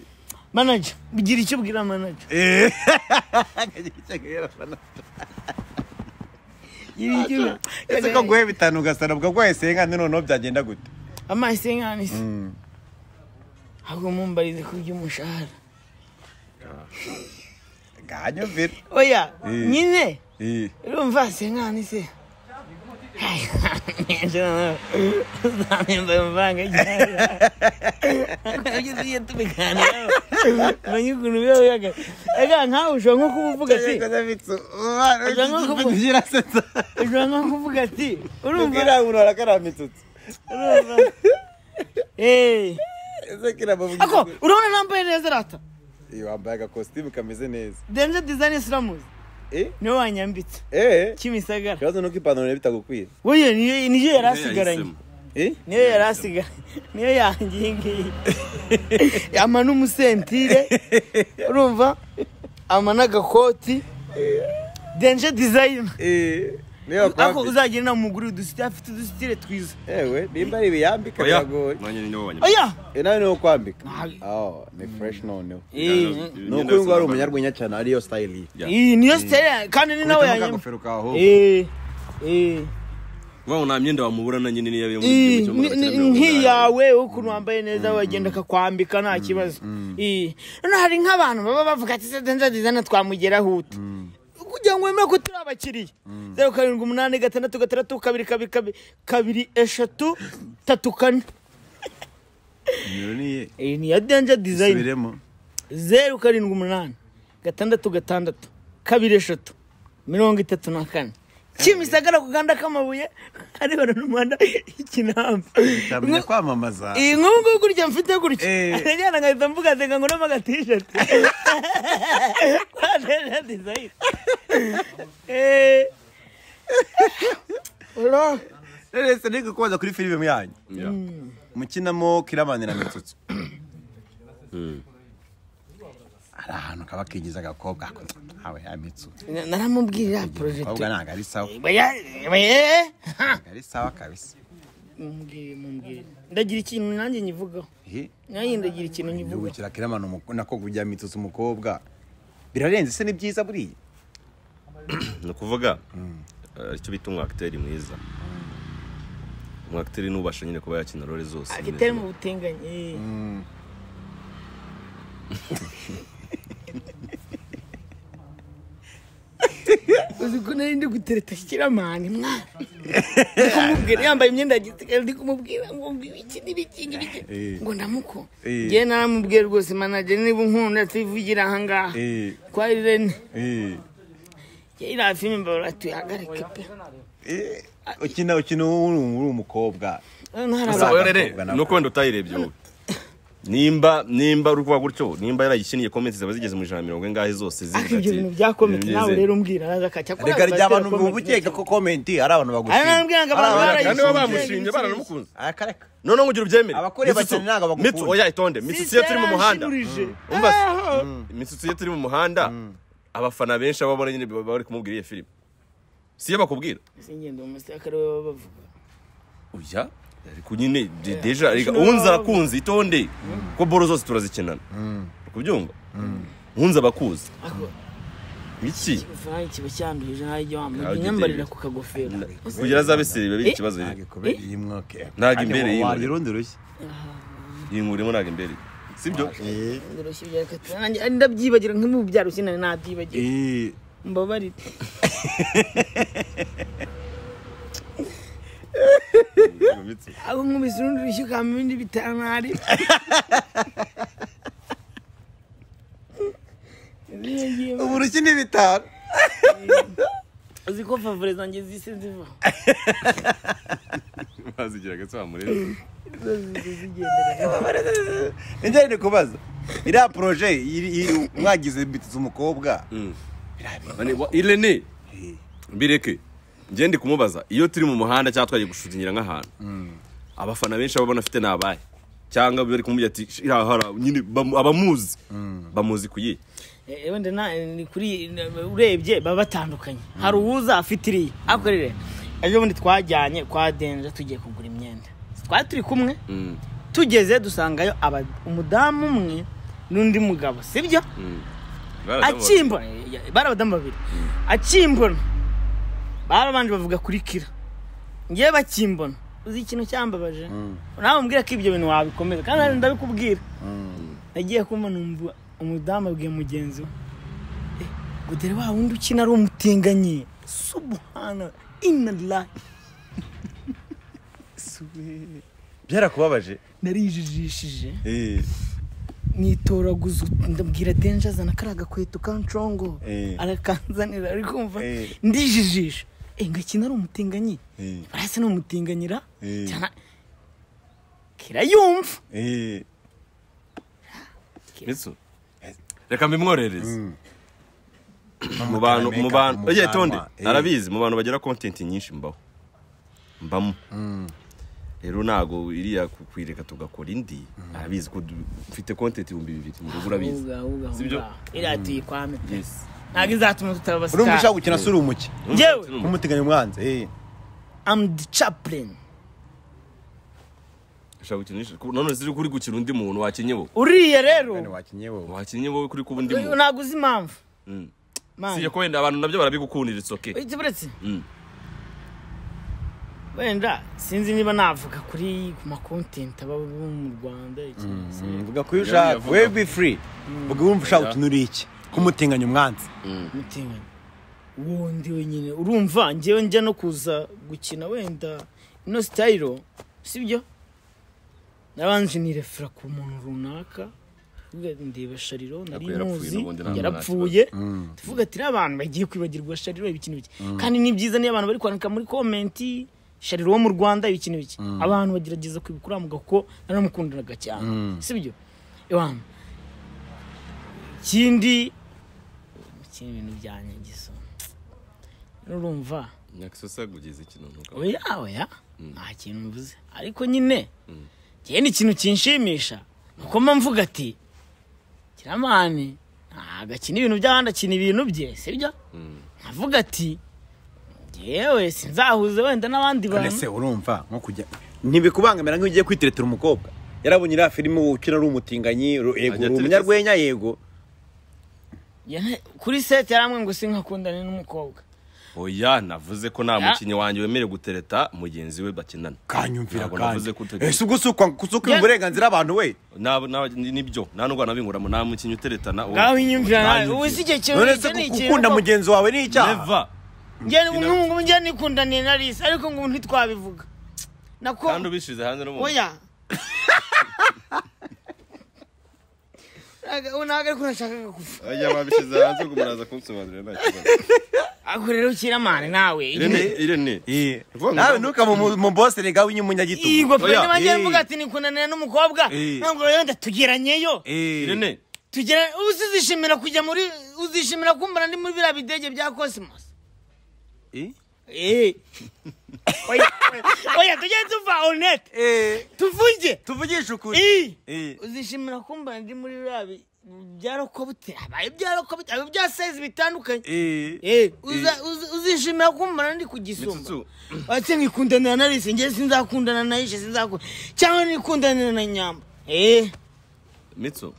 manager bigira icyo ubwira manager Eh. bigira icyo ubwira- ese ko guhe bitanu ugasara bwagwaye senkande noneho byagenda gute amaso y'inkanisi Mm. ahubwo mumbarize ku by'umushahara nganyumvira oya Eh. nyine Eh. urumva senkanisi uzamemba amavanga igihe tubiganiraho umenye ukuntu biba bihaga ega nkawe ushobora nko kuba uvuga ati Ushobora nko kuvuga- ushobora nko kuvuga ati urumva urumva Eh. ako urabona nambaye neza rata wambaye agakositimu kameze neza denze dizayini siramuzi Eh? niwe wanyambitse Eh? kimisagara ikibazo ni uko ipantaro bitagukwiye Wowe niyo niyo yari asigaranye yahisemo. Eh? niyo yari asigaranye niyo yanjye iyi ngiyi ama n'umusentire urumva ama n'agakoti denje dizayina Eh, niyo ako wakwambika. uzagira inama umugore udusitire afite udusitire twiza ewe nimba ari ibiyambika Oya, biragoye nanjye ni nibo banyuma. oya Eh, nawe niwo kwambika Nabi. Oh, ni fresh noneho Eh, ni ukuri ngo ari umunyarwenya cyane ariyo style Ya. iyi niyo sitire kandi ni nawe Kubitamo yanyuma akagofero kawe ahubwo. Eh, eh. Bawo nta myenda wamubura na nyine niyo yabiyemo Ii, igihugu cyo muri ni- ni- mirongo inani. nk'iyawe ukuntu wambaye neza wagenda akakwambika nta kibazo Ii. Hano hari nk'abantu baba bavuga ati sede nzadiza na twamugeraho utu kugira ngo wemere ko turi abakiriya zeru karindwi umunani gatandatu gatandatu kabiri kabiri kabiri kabiri eshatu tatu kane nimero niye iyi ni iya denja dizayini subiremo zeru karindwi umunani gatandatu gatandatu kabiri eshatu mirongo itatu na kane kimisagara ku gahanda k'amabuye arebana n'umuhanda ikinamba cyamenya kwamamaza iyi nk'ubu ngubu gutya mfite gutya Eh. arajyana nkahita mvuga nseka ngo uramo agatisheti kwadeja dizayini ura rese niko kubaza kuri filime yanyu Ya. mukinamo kiramani na mitsutsu hari ahantu kaba kigize agakobwa ako ntawe ya mitsutsu naramubwirira porojegite abakobwa ntabwo ari sawa ntabwo ari sawa kabisa mumbwire mumbwire ndagira ikintu nanjye nyivugaho Eh, nanjye ndagira ikintu igihugu nyivugaho kira kiramani umuko- nako kujya mitsutsu umukobwa birarenze se ni byiza buriya ni ukuvuga eh, icyo bita umwakiteri mwiza umwakiteri n'ubasha nyine kuba yakina role zose nyine. agitari mu butinganyi eh. uzi ko nari ndi gutereta kiramani mwana Ndi kumubwira yambaye imyenda ya gisirikare ndi kumubwira ngo mbibe iki n'ibiki n'ibiki Eh. ngo ndamuko Eh. njyewe naramubwiye rwose manager niba unkunda tuyivugira ahangaha Eh. kwa Irene Eh, njyewe iriya filime mbabura tuyihagarike pe eh, ukina ukina uri uri umukobwa Hano hari Gusa abantu- Abakobwa rero nabo. ni uko wenda utayirebye wowe nimba nimba uri kuvuga gutyo nimba yarayikiniye komenti zaba zigeze mu ijana na mirongo ingahe zose zigira ariko ibyo ati, bintu byakometse "Nimeze." nawe rero umbwira araza akajya akora reka rya abantu bazitera bukeka ko komenti ari abantu bagushima Ari nambwira ngo abantu Ari barayishinze. kandi baba Ibisubizo. bamushinje baranamukunze Aka reka. noneho nkugira ubyemere Abakure Mitsutsu, bakene ntabwo bagukunda. Mitsutsu, oya itonde mitsitsi iyo turi mu muhanda Sisera Umva se? anshiburije. imitsitsi iyo turi mu muhanda abafana benshi baba babona nyine baba bari kumubwira iyo filime siyo bakubwira Ah, singenda mu musirikare baba bavuga oya ariko nyine de- deja reka unzi arakunzi itonde kuko boro zose turazikinana uri kubyumva unzi abakuzi Ako- iki ikivayi kiba cyanduhije nta ijya wambaye imyambarire ku kagofero kugira azabe seri biba ari ikibazo rero kubera iyi mwaka Ntabwo imbere yiwe. wagira urundi rushya yinkurimo ntabwo imbere sibyo Ndoroshye ibya gatatu. Nanjye ndabyibagira nk'ibi mu byaro sinari nabyibagiwe Eh, mbabarire aho nkubise urundi rushyi ukama ibindi bitanari ubu rushya ni bitanu uzi ko favore zanjye zise ziva bazigira gato bamureba njyewe ni kubaza iriya poroje iri- iri- mwagize mbitiza umukobwa irene mbireke ngende kumubaza iyo turi mu muhanda cyangwa twagiye gushutingira nk'ahantu abafana benshi baba banafite ni abahe cyangwa bari kumubwira ati "Shira hara nyine bamu- abamuzi bamuzi ku yihe wenda na ni kuri urebye baba batandukanye hari uwuza afite iriya ariko rero ejo bundi twajyanye kwa denja tugiye kugura imyenda twari turi kumwe Mm. tugeze dusangayo aba- umudamu umwe n'undi mugabo sibyo akimbona ya- bari abadamu babiri akimbona barabanje bavuga kuri kira ngewe bakimbona uzi ikintu cyambabaje nawe umbwira ko ibyo bintu wabikomeza kandi nanjye ndabikubwira nagiye kumva numva umudamu abwiye mugenzi we "Eh, ngo dore wa wundi ukina ari umutinganyi subuhana inarayi byarakubabaje narijijishije Eh, nitoraguza ndabwira denje azana kariya gakweto kancongo Eh. arakanzanira ari kumva Eh. ndijijisha e ngakina ari umutinganyi Eh. barahise ni umutinganyira Eh. cyane kirayumva eh, mitsu reka mbimworereze mu bantu Make up mu bantu mu oye kanwa, tonde eh. narabizi mu bantu bagira content nyinshi mbaho mbamo rero ntago iriya ku- kuyireka tugakora indi narabizi ko du- mfite content ibihumbi bibiri mu rugo urabizi Ahubwo, ahubwo, ahubwo. Sibyo? iriya tuyikwame pe Yes. ntabwo izatuma tutaba urumva ushaka abasitari gukina sura umuki njyewe Numva- nk'umuteganya umwanzi eh. am the chaplain ushaka gukina nyinshi Ku- none ziri kuri gukina undi muntu wakinnye wowe uriya rero Bene wakinnye wowe wakinnye wowe kuri kuba undi muntu ntabwo uzi impamvu Mm. Man. si ko wenda abantu nabyo barabigukundira it's okay Uretse- uretse Mm. wenda sinzi niba navuga kuri ku makontenti aba bo mu rwanda iki se. mvuga ko iyo ushaka Yavuga. we be free mvuga wumva ushaka gukina uri iki nk'umuteganya umwanzi mutinganyi wundi wenyine urumva ngewe njya no kuza gukina wenda ino sitayiro sibyo nabanje nirefera ku muntu runaka tuvuga ndeba shariro nari Ariko yarapfuye muzi n'ubundi nta muntu yarapfuye tuvuga ati "Iriya abantu bagiye kwibagirwa shariro ibi kintu bike kandi ni byiza niyo abantu bari kwandika muri komenti shariro wo mu rwanda ibi kintu bike abantu bagerageza kwibuka uriya mugabo kuko naramukundanaga cyane sibyo iwama ikindi ikindi ibintu byanyagiza urumva nyakisosa kugeza ikintu ntuka oya oya nta kintu mvuze ariko nyine njyewe ni ikintu kinshimisha nuko mba mvuga ati kiramani ntabwo akina ibintu by'abandi akina ibintu bye sibyo nkavuga ati yewe sinzahuze wenda n'abandi none bantu se urumva nko kujya ntibikubangamira nk'iyo ugiye kwiteretera umukobwa yarabonye iriya filime ukina uri umutinganyi ru- yego uri Ajya aterekeza. umunyarwenya yego Yana- kuri seti yaramwe ngo sinkakundane n'umukobwa oya navuze ko nta Ya. mukinnyi wanjye wemerewe gutereta mugenzi we bakinana kanyumvira Ntabwo kandi navuze ko utagira- ese ubwo si ukwa- gusuka Ya- uburenganzira abantu we Naba- naba- ni- nibyo nta nubwo nabinguramo nta mukinnyi uteretana uwo- ngaho inyumvira nawe Nta ubu si icyo kintu none icyo se ni ku- ikintu gukunda ko- mugenzi wawe ni icyaha Never. njye nk'ubu njye nikundaniye na risa ariko ngo ntitwabivuga nako kandi ubishize hanze n'umuntu oya Ntago- ubu ntabwo ariko nashakaga kuva ajya babishize hanze ubwo muraza kunsobanurira nta kibazo ariko rero ukiramane nawe irene irene Eh, Vuga ngo- nawe ntukamumubosere w'inyumunyagitugu Igo pe Oya, niba eh. mvuga ati nikundanira n'umukobwa Eh. ntabwo wenda tugeranyeyo Eh, irene tugera uzishimira kujya muri uzishimira kumbura ndi muri biriya bidege bya cosmos eh, Eh. oya oya tujye tuva honete eh, tuvuge tuvugishe ukuri Eh. Eh, uzishimira kumba ndi muri biriya bi- bya rokobute habaye ibya rokobute habaye ibya sezi bitandukanye eh, Eh, uza- uzi- uzishimira kumbana ndi kugisumba Mitsutsu. ate nkikundanira na risi ngewe sinzakundana na ishe sinzakunda cyangwa nikundanira na nyamba eh mitso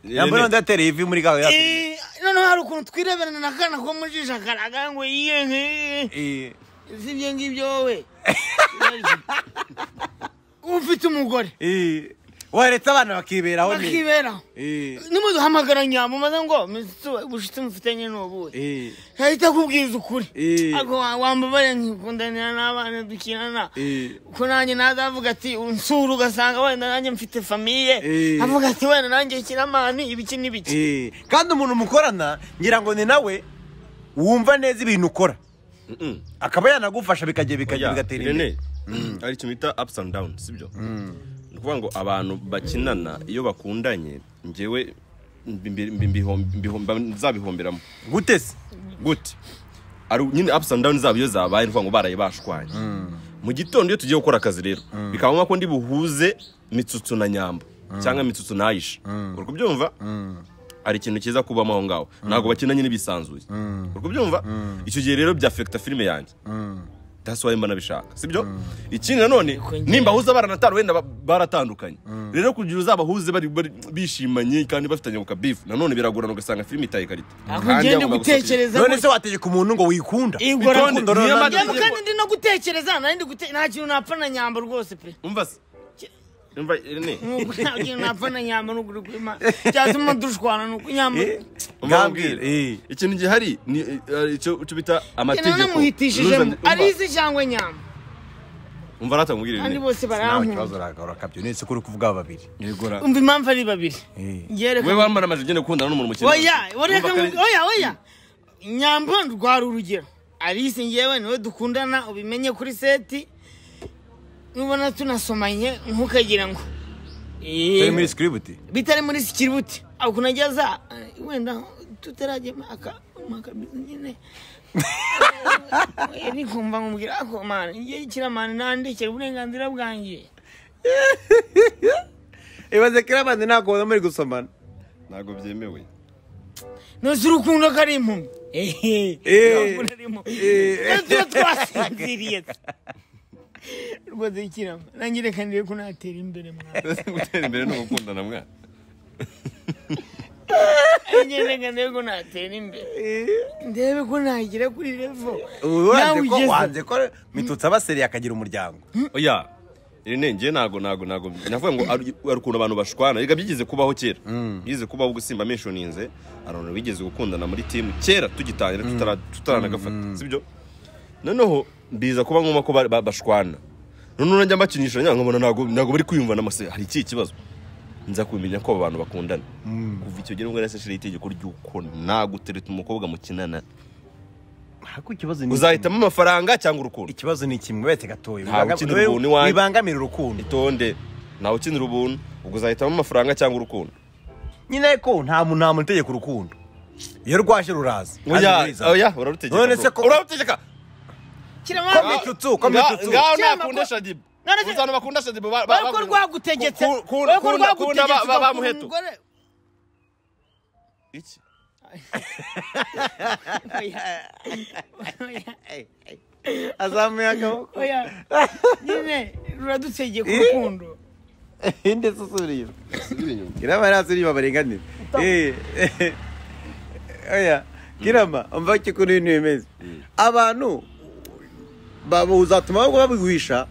yambara ndatera ivi muri gawe Eh, noneho hari ukuntu twireberana n'akana ko mu jisho akaraga ngo yiye si ibyo ngibyo wowe uba ufite umugore waretse abana bakiberaho ni bakiberaho Eh, nimuduhamagara nyamumaze ngo "Mr. we, ubucuti mufitanye ni ubuhe eh, yahita akubwiza ukuri Eh. ako wambabare nkikundanira n'abana dukinana eh. ko nanjye nazavuga ati unsura ugasanga wenda nanjye mfite famiye Eh. avuga ati wenda nanjye kiramani ibiki n'ibiki Eh, kandi umuntu mukorana ngira ngo ni nawe wumva neza ibintu ukora akaba yanagufasha bikajya bikajya bigatera imbere rene hari ikintu bita ups and downs sibyo ni ukuvuga ngo abantu bakinana iyo bakundanye njyewe mbi- mbi- mbi- mbihom- mbihomba- nzabihomberamo gute se gute ari nyine ups and downs zabo iyo zabaye ni ukuvuga ngo baraye bashwanye mu gitondo iyo tugiye gukora akazi rero bikaba ngombwa ko ndi buhuze mitsutsu na nyambo cyangwa mitsutsu na ayisha uri kubyumva hari ikintu cyiza kubamo aho ngaho ntabwo bakinanye n'ibisanzuye uri kubyumva icyo gihe rero byafekita filime yanjye that's why mba nabishaka sibyo ikindi nanone Kongera. nimba ahuze baranatanu wenda ba- baratandukanye rero kugira uzabahuze bari bari- bishimanye kandi bafitanye ku kabifu nanone biragorana ugasanga filime itaye ikarita Ako Kandi ngende agomba gusatira. gutekereza none se wategeka umuntu ngo wikunda Igora Wikunda, kundi- niyo none- Yaba kandi ndi no gutekereza nari ndi gute nta kintu napfa na nyamba rwose pe umva se umva rene Nubwo nta kintu napfa na nyamba n'ukuri kw'Imana cyatuma dushwana ni uko nyamba Ngambwira, Umubwire. eh. ikintu gihari ni eh, icyo icyo bita amategeko nanamuhitishijemo Umva- ari isi cyangwa nyamba umva rata nkubwire kandi Rene. bose ntawe barankunda kibazo urakabyonetse uretse ko uri kuvuga babiri Yegora. umva impamvu ari babiri Eh. yereka wowe wambara amajipo ugenda gukundana n'umuntu mukene oya wareka Umva ngu- kandi- oya oya nyamba rwari urugero alice ngewe niwe dukundana ubimenye kuri seti nubona tunasomanye ntukagira ngo Eh. turi muri sikiributi bitari muri sikiributi aho kunageza eh, wenda tutaragema aka makabizi nyine Eh, ni kumva nkubwira ako mani ngiye kiramani nandekera uburenganzira bwanjye ibaze kirabandi ntabwo ubona muri gusomana ntabwo byemewe nose urukundo ko ari impumyi ehe urukundo ari impumyi Rero tuba twasinziriye rwose kirama nanjye reka ndebe ko natera imbere mwana gutera imbere ni ugukundana mwana nanjye reka ndebe ko natera imbere ndebe ko nagera kuri revo Ubu wanze ko ugeze. wanze ko mitutsi abaseriye akagira umuryango oya rene njye ntago ntago ntago navuga ngo ari ari ukuntu abantu bashwana reka byigeze kubaho kera byigeze kubaho ubwo simba meshoninze abantu bigeze gukundana muri timu kera tugitangira tutara- tutaranagafata sibyo noneho biza kuba ngombwa ko ba- ba- bashwana noneho njya mbakinisha nyine nkabona ntago ntago bari kwiyumvana amase hari ikihe kibazo nza kumenya ko aba bantu bakundana kuva icyo gihe nibwo nasashiriye itegeko ry'uko nagutereta umukobwa mukinana ariko ikibazo uzahitamo amafaranga cyangwa urukundo ikibazo ni kimwe wese gatoya Ntawe ukinira ubuntu iwanjye. bibangamira urukundo itonde ntawe ukinira ubuntu ubwo uzahitamo amafaranga cyangwa urukundo nyine ariko nta muntu nta muntu utegeka urukundo iyo rwaje ruraza oya Kandi ruriza. oya urarutegeka None se bro. ko- urarutegeka Ko kirama mitutsu ko Nga- mitutsu ngaho Cyangwa ntakunda ko- shadibu None se- uzana bakunda shadibu ba- ba- wowe ko ba- rwagutegetse Ku- ku- wowe ko kunda- kunda ba- rwagutegetse ba- ugakunda bamuheto. umugore Iki? oya oya azamuye akaboko oya nyine ruradutegeka Eh? urukundo indi susuriye kirama ntasuriye babarenganira Eh, eh. oya kirama umva ko ukuntu ibintu bimeze abantu ba- uzatuma bagwa babiguhisha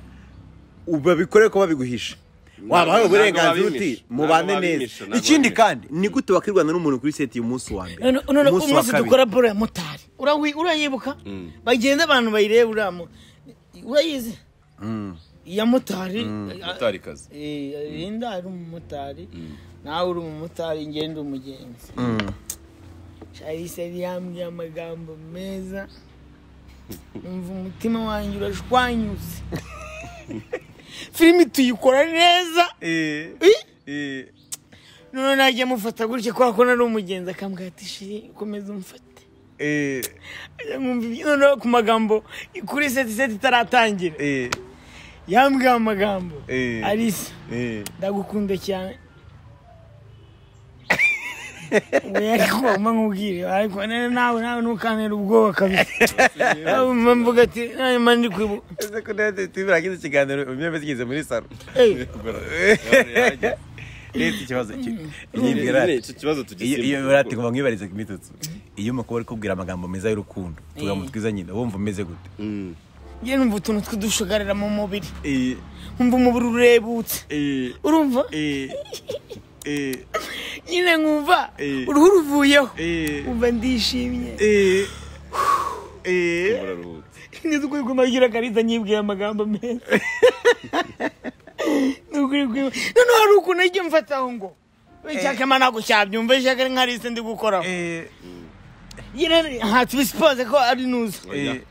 babikore ko babiguhisha wabahaye ntabwo uburenganzira uti babimisha, ntabwo mubane babimisha, neza ntabwo ikindi babimisha. kandi ni gute wakirwana n'umuntu kuri seti umunsi wa mbere None- none umunsi wa umunsi kabiri dukora boro ya motari Urawi- urayibuka Mm. bagenda abantu bayireba uriya mu- urayizi iya motari mutarikazi Eh, Linda ari umumotari nawe uri umumotari ngenda umugenzi Charisse yari yambwiye amagambo meza numva umutima wanjye urashwanyutse filimi tuyikora neza Eh, eh, noneho najya mufata gutya kubera ko nari umugenzi akambwira ati shiri komeza umfate eh, Ajya nkumva ibyo- noneho ku magambo kuri seti seti itaratangira eh, yambwiye amagambo Eh. arisa eh. ndagukunda cyane oya ariko wampa nkubwire ariko nawe nawe nawe ntukantera ubwoba kabisa nawe mvuga ati nawe mba ndi kwibuka Ese ko nawe tubiragize ikiganiro umwe wese yigeze muri saro Eh, rero ikibazo nyibwira Icyo kibazo iyo tugisima. iyo urate kuva mwibariza ku mitutsi iyo umukobwa ari kubwira amagambo meza y'urukundo utugambo twiza nyine wumva umeze gute Mm. njye numva utuntu tw'udushagarira mu mubiri Eh, nkumva umubiri urebutse eh, urumva eh, eh, nyine nkumva Eh. uruhu ruvuyeho Eh. umva ndishimye eh, eh. Uraruhutse. ngeze ukuri kumagira akarita nyibwiye amagambo meza Nukuri kwima- noneho hari ukuntu ajya mfataho ngo icyakema ntabwo cyabyumva ishyaka ari nkariste ndi gukoraho Eh, nyine hatubisipoze ko ari nuza eh.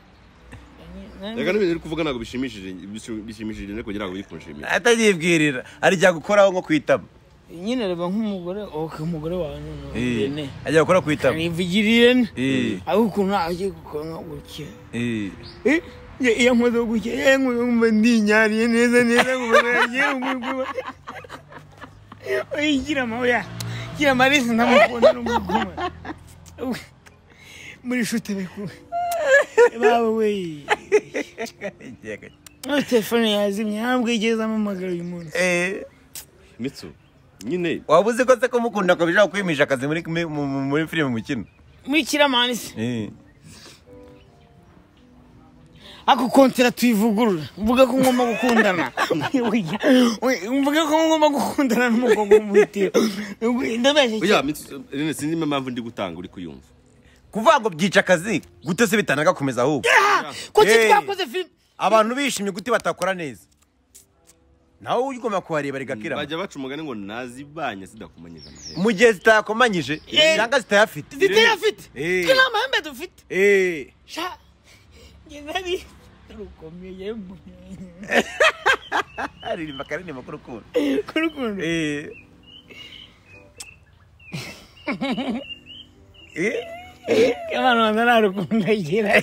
Reka n'ibintu uri kuvuga ntabwo bishimishije bishim- bishimishije ne kugira ngo bikunshimire. atanyibwirira hari igihe agukoraho nko ku itama nyine reba nk'umugore oke umugore wawe noneho Eh, rene ajya gukora ku itama nivugiriye ne Eh, aho ukuntu agiye gukora nko gutya eh. Eh, ye- iyo nkoze gutya ye nkumva ndinyariye neza neza nkumva nagiye umuguma oya gira ma oya gira ma rese ndamukunda n'umuguma Uwe, muri shute bekuwe bawe weye Aho telefone yazimye ntabwo igeze amamagara uyu munsi Eh, Mitsu. Nyine waba uzi ko se kumukunda ko bishobora kwimisha akazi muri muri- muri muri filime mukino muri kiramani se Eh. ako kontera tuyivugurura mvuga ko ngomba gukundana Oya, oya, mvuga ko ngomba gukundana n'umukobwa w'umutiro ndabeshya Oya Mitsu rene sinzi impamvu ndi gutanga uri kuyumva. kuvuga ngo byica akazi gute se bitanagakomeza ahubwo ko Hey. twakoze filime abantu bishimye gute batakora neza nawe ujya ugomba kuhareba rigakira Bajya baca umugani ngo nazibanye sidakumanyije amahera. mu gihe zitakomanyije Eh. cyangwa zitayafite ziterafite Eh. ko nta mahembe dufite Eh. sha njye nari rukomeye mu- aririmba akaririmba k'urukundo ku rukundo Eh. Eh. abantu banza nta rukundo agira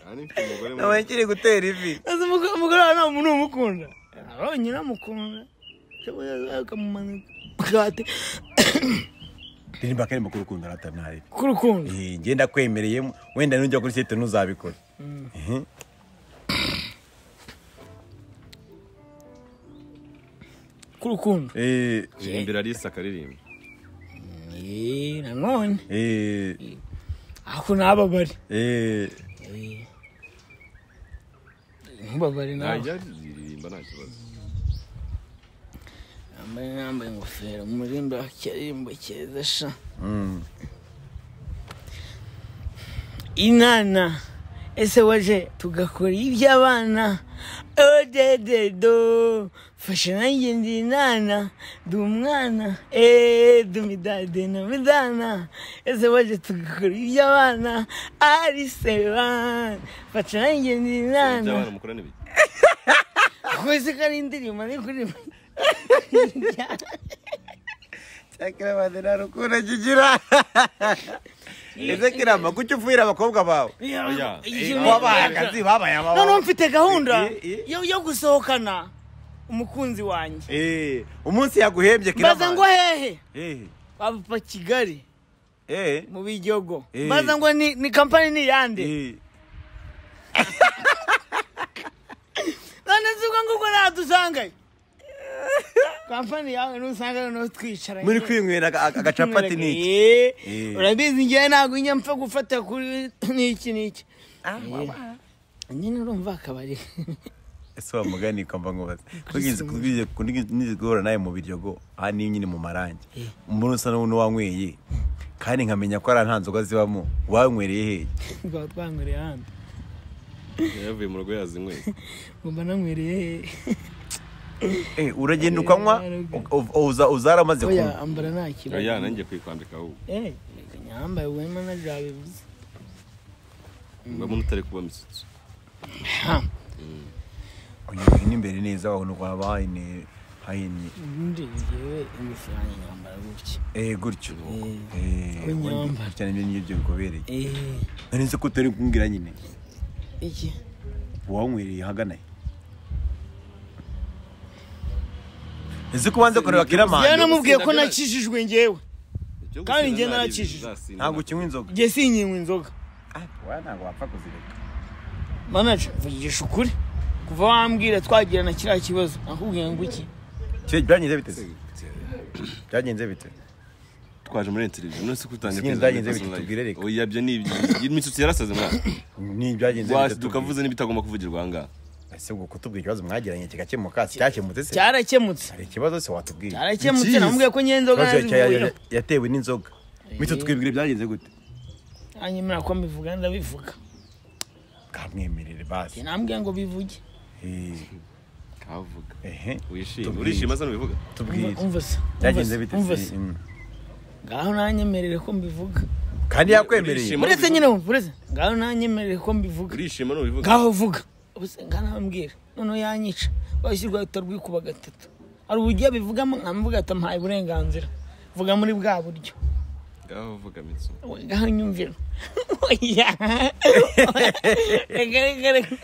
Kandi mfite umugore nawe mwiza. nkiri gutera ivi azi umugore umugore wawe nta muntu umukunda abonye uramukunda ukamumanika bwate ndirimba akaririmba k'urukundo aratamwari ku rukundo Eh, ngenda kwemereye wenda nujya kuri site ntuzabikora ku rukundo Eh, Kuririmbira Alice akaririmba. Eh, nanone eh, ako nababare eh. ntubabare nawe Najya aririmba nta kibazo. yambaye yambaye ingofero umurimba akaririmbo keza sha Mm. inana ese waje tugakora iby'abana odededo fasha nanjye ndi inana ndi umwana eee ndi midade na midana ese waje tugakora iby'abana ari seban fasha nanjye ndi inana Byabana mukorane bike. kwese ko ari indirimbo ari kuririmba cyakira bande nta rukundo kigira ese kirama kuki ufuhira abakobwa bawe Oya. Iyo ni- wabaye akazi babaye noneho amababa mfite gahunda Eh, eh. yo yo gusohokana umukunzi wanjye Eh, umunsi yaguhembye mbaza ngo kirama hehe Eh, bava kigali eh, mu bijogo Eh. mbaza ngo ni, ni kampani ni yande eh. none zuko nguko ntadusangayo kampani yawe nusangayo no twicara muri kwinywera aga- aga- agacapati niki Eh, Eh. urabizi njyewe ntabwo njya mpfa gufata kuri niki niki Ah, waba. nyine urumva akabari ese wa mugani ko mba nkubaze nizigora nawe mu biryogo aha niyo nyine mu marangi mbona usa n'uwanyweye kandi nkamenya ko ari nta nzoga zibamo wanywereye hehe twaba twanguriye ahandi Yavuye mu rugo yazinyweye. ngomba nanywereye hehe Eh, uragenda ukanywa u- u- uza- uza yaramaze oya kunywa ambara nta kibazo Oya nanjye kwikwambika ahubwo. Eh, reka nyambaye wema na jabivuze Mbamo utari kuba misutsu. unyuze n'imbere neza wabona uko haba hahinnye hahinnye ubundi njyewe imifaranga nyambara gutya Eh, gutyo Ko nyamba. cyane ibyo ngibyo bikubereye Eh, nari nzi ko utari kumbwira nyine iki wanywereye ahagana he nzi ko ubanza kureba yewe kiramani namubwiye ko gusinda byabaye. nakijijwe njyewe Ibyo Kandi gusinda njye nta narakijije. ribi bizasinda. ntabwo ukinywa inzoga njye sinkinywa inzoga wowe ntabwo wapfa kuzireka manaje mvugisha ukuri kuva wambwira twagira na kiriya kibazo nakubwiye ngo iki byagenze bite se byagenze bite twaje muri televiziyo none se kutangiye Sinzi byagenze bite, tubwire reka. oya byo ni imisutsi yarasaze mwana ni ibyagenze Wasi bite tukavuze n'ibitagomba kuvugirwa ahangaha tubwire. ese ubwo kutubwira ikibazo mwagiranye kigakemutse kitakemutse se cyarakemutse hari ikibazo se watubwiye cyarakemutse Jeez. namubwiye ko nyenzoga ikibazo cya- nazivuyeho ya- yatewe n'inzoga bityo twibwire byagenze gute anyemera ko mbivuga ndabivuga kamwemerere basi nambwiye ngo bivuge Eh, kavuga ehe wishima Tubwire. urishima se nubivuga tubwire umva se byagenze bite umva se se Mm. ngaho nanyemerere ko mbivuga kandi yakwemereye Urishima? uretse nyine wumva uretse ngaho nanyemerere ko mbivuga urishima nubivuga ngaho vuga ubuse nkanambwira noneho yanyica washyirwa utarwikuba gatatu hari uburyo abivugamo nkamuvuga ati ampaye uburenganzira vuga muri bwa buryo ngaho vuga mitsu We, ngaho nyumvira oya reka reka reka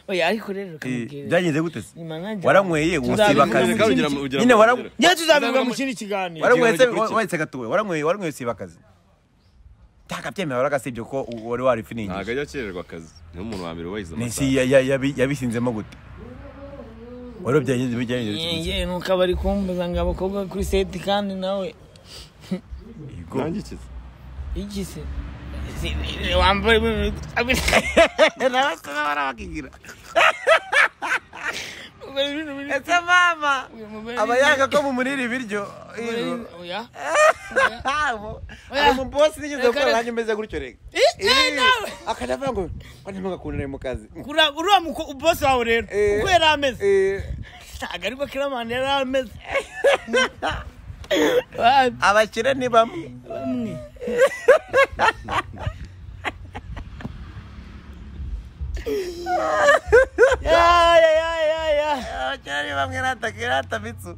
oya ariko rero reka Eh, mubwire. byagenze gute se Ni manager. waranyweye Tuzabivuga usiba akazi mu kindi- Ugera- ugera nyine mu- waranyweye njye tuzabivuga mu kindi kiganiro Wara- waranyweye se gikurikira. wahetse agatuwe waranyweye waranyweye usiba akazi ntakabyemera waragasibye ko u- wari ntabwo warifiningije ajya akererwa akazi niyo umuntu wa mbere wubahiriza amasaha nisi ya- ya- yabi- yabisinzemo gute wari byagenze byagenze bite gute? yewe nuko abari kumbuza ngo abakobwa kuri seti kandi nawe Yego. nanjye ikiza iki se Si- ni- wambaye ese mama aba yanga ko mumurira ibiryo Yego. Abo, Oya. umu bosi nigeze Reka, gukora reka. nanjye meze gutyo rega nawe. akajya avuga ngo ko ntimugakundane mu kazi uriya muko bosi wawe rero Eh. uko yari ameze Eh, ntabwo ariko kiramani yari ameze Wa- abakire ni bamwe bamwe Ya, ya, ya, ya, ya. abakire ni bamwe natakira atamitsu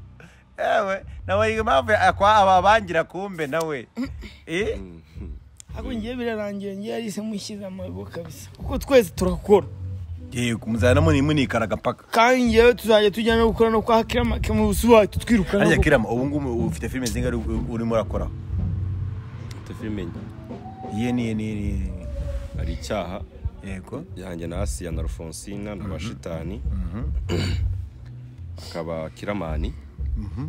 yewe nawe yiga impamvu akwa- ababangira kumbe nawe Eh, Ariko ngiye birarangiye ngiye yarise mushyize amago kabisa kuko twese turakora yego muzana muni munikaraga paka kandi ngewe tuzajya tujya no gukora no kwa kirama mu busuwa tutwirukana harya kirama ubu ngubu ufite filime zingahe uri- urimo urakora ufite filime nke. iye niye niye niye hari icyaha yego yanjye na asiya na rufonsina na bashitani hakaba kiramani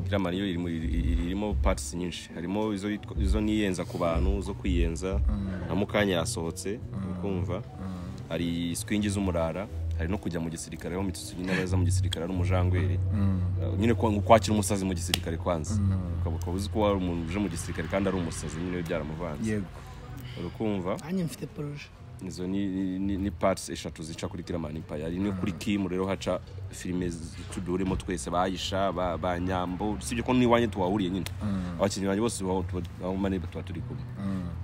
kiramani yo irimo- iri- irimo patisi nyinshi harimo izo yitwa- izo niyenza ku bantu zo kwiyenza na mukanya yasohotse ukumva hari swingi z'umurara hari no kujya mu gisirikare aho mitutsi nyine aba aza mu gisirikare ari umujangweri Uh, nyine kwa- kwakira umusazi mu gisirikare kwanza ukaba ukaba uzi ko wari umuntu uje mu gisirikare kandi ari umusazi nyine byaramuvanze yego urukumva nanjye mfite poroje izo ni, ni, ni parts eshatu zica kuri Kiraman Empire hari no kuri Kim rero haca filime tudurimo twese bayisha ba, ba nyambo sibyo ko n'iwanjye tuwahuriye nyine abakinnyi banjye bose baho aho mane tuba turi kumwe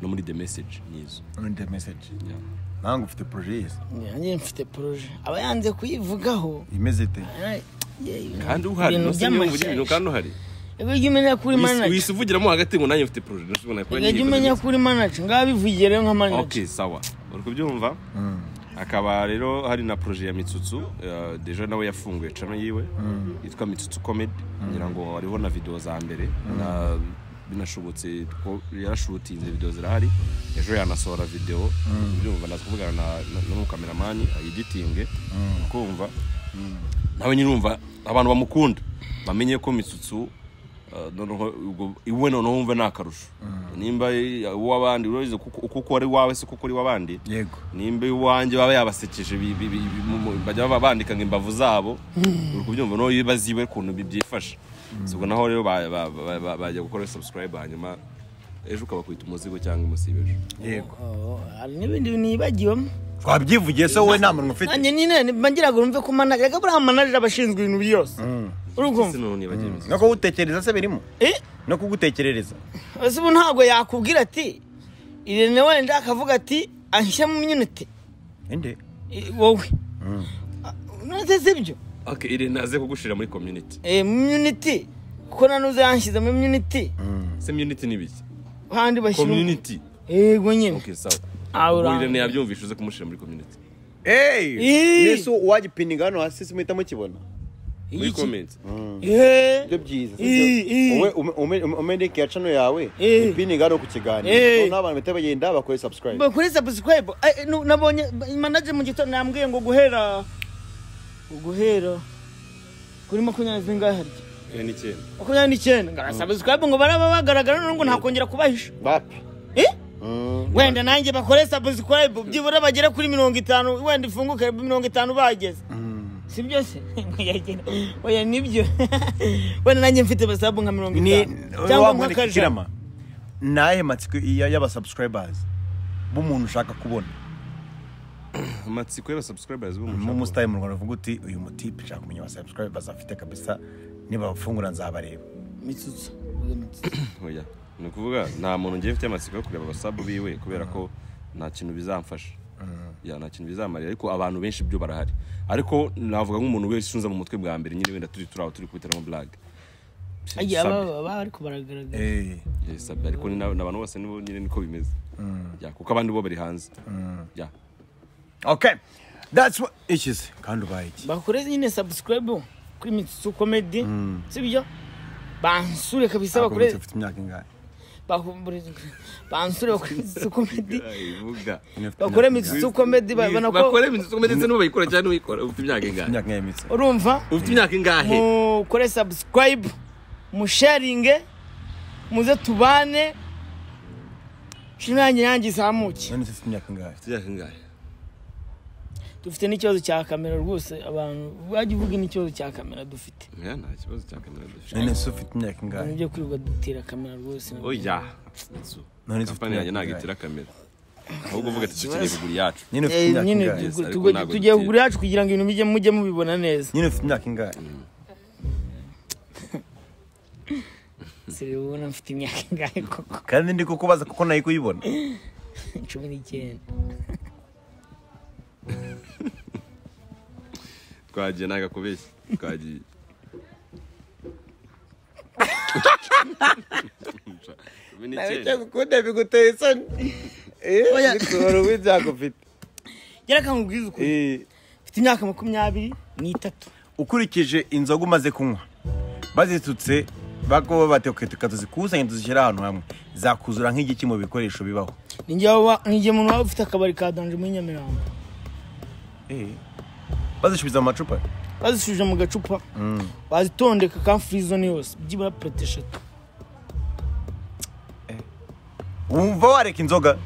no muri The Message nizo Urumva the message yeah. nange ufite proje yese nanjye mfite poroje aba yanze kuyivugaho imeze ite Ay, yewe. kandi uhari Ibintu no se niba ugira by'amashyashya. ibintu kandi uhari Ego jya umenya kuri Wis- manager wisi uvugiramo hagati ngo nanjye mfite project nashobora kuba Ego jya umenya kuri manager ngaho bivugiye rero nka manager okay sawa uri kubyumva akaba rero hari na projet ya mitsutsu eh, deja nawe yafunguye channel yiwe yitwa mitsutsu comedy ngira ngo hariho na video za mbere na binashobotse ko yarashutinze video zirahari ejo yanasohora video byumva naza kuvugana na na- n'umukameramani ayiditinge kumva nawe nyine urumva abantu bamukunda bamenye ko mitsutsu eh, noneho ubwo iwe noneho wumve ni akarusho nimba uw'abandi urabizi kuko uko ukora iwawe si kuko uri iw'abandi yego nimba iwanjye baba yabasekeje bi- bi- bi- bi- mu- mu- bajya baba bandika ngo imbavu zabo uri kubyumva no yibaza iwe ukuntu bi- byifashe Si ubwo naho rero ba- ba- ba- ba- bajya gukora subscribe hanyuma ejo ukabakwita umuzigo cyangwa umusibe ejo yego Oh, hari n'ibindi bintu yibagiwemo twabyivugiye so wowe nta muntu ufite nanjye nyine mbagira ngo numve ko manager reka buriya manager aba ashinzwe ibintu byose uri ese kumva noneho nibagiwe imisatsi. no kugutekereza se birimo Eh? no kugutekerereza ese ubu ntabwo yakubwira ati irene wenda akavuga ati anshyira mu minute inde Eh, wowe nose sibyo okay iri naze kugushira muri community Eh, mu minute kuko nanuze yanshyize muri minute se community ni biki kandi bashyira community yego nyine okay sawa Ah, ubwo uranga. iri ntiyabyumvisha uze kumushira muri community Eh. nese uwagipininga hano hasi se muhita mukibona muri Iki? comment Eh. ibyo byiza Eh, eh. umeneke ya cano yawe Eh. ipininga hano ku kiganiro Eh. noneho abantu bahita bagenda bakore subscribe kuri subscribe Eh, nu- nabonye manager mu gitondo yambwiye ngo guhera guhera kuri makumyabiri zingahe harya makumyabiri n'icyenda makumyabiri n'icyenda ngo arasabusikayibu ngo baraba bagaragara noneho ngo ntakongera kubahisha bapi Eh? wenda nanjye bakore sabusikayibu byibura bagere kuri mirongo itanu wenda ifunguke mirongo itanu bageze si byo se oya nibyo wenda nanjye mfite basabu nka mirongo ni itanu wa cyangwa mwandika nk'akajana ikirama ni ayahe matsiko ya- y'abasubscribers b'umuntu ushaka kubona amatsiko y'abasubscribers b'umushaka mu musitari mu rwanda uvuga uti uyu mutipe nshaka kumenya abasubscribers afite kabisa nibafungura nzabareba mitsutsu oya ni ukuvuga nta muntu ngiye mfite amatsiko yo kureba abasabu biwe kubera ko nta kintu bizamfasha ya nta kintu bizamarira ariko abantu benshi byo barahari ariko navuga nk'umuntu wese usunze mu mutwe bwa mbere nyine wenda turi turi aho turi kubiteramo blague agiye Sabe. aba baba ariko baragaragara Eh, Ya, sabe. ariko ni na- ni abantu bose nibo nyine niko bimeze Ya, kuko abandi bo bari hanze Ya. okay that's what ikize kandi ubaye iki bakore nyine subscribe kuri mitsutsu comedy si byo bansure kabisa Ntabwo bakore mfite imyaka ingahe bakumbure- bansure bakore mitsutsu comedy Ivuga. bakore mitsutsu comedy babona ko bakore imitsi ukomeye ndetse n'ubayikora cyangwa n'uyikora ufite imyaka ingahe imyaka ingahe mitsi urumva ufite imyaka ingahe mukore subscribe musharinge muze tubane shinange yanjye izamuke none se ufite imyaka ingahe ufite imyaka ingahe dufite n'ikibazo cya kamera rwose abantu wajya uvuga n'ikibazo cya kamera dufite Ya, nta kibazo cya kamera dufite none se ufite imyaka ingahe nibyo kwirirwa dutera kamera rwose oya none se ufite kampani imyaka yanjye ntabwo ingahe itira kamera ahubwo uvuga ati dukeneye kugura iyacu nyine ufite Eh, imyaka nyine ingahe tugu- ariko tugu- ntabwo tugiye dutera. kugura yacu kugira ngo ibintu bijye mujye mubibona neza nyine ufite imyaka ingahe sire ubona mfite imyaka ingahe koko kandi ndi kukubaza kuko nayo kuyibona cumi n'icyenda twagiye ntabwo akubeshya twagiye Cumi n'icyenda. gukunda biguteye isoni Oya. bikura w'ibyago ufite gereka nkubwize ukuri mfite imyaka makumyabiri n'itatu ukurikije inzoga umaze kunywa bazitutse bakuba bateka tukatuzikusanya tuzishyira ahantu hamwe zakuzura nk'igiki mu bikoresho bibaho ninjye waba ninjye umuntu waba ufite akabari ka danje muri nyamirambo bazisubiza mu macupa bazisubije mu gacupa bazitondeka ka firizone yose byibura purete eshatu wumva wareka inzoga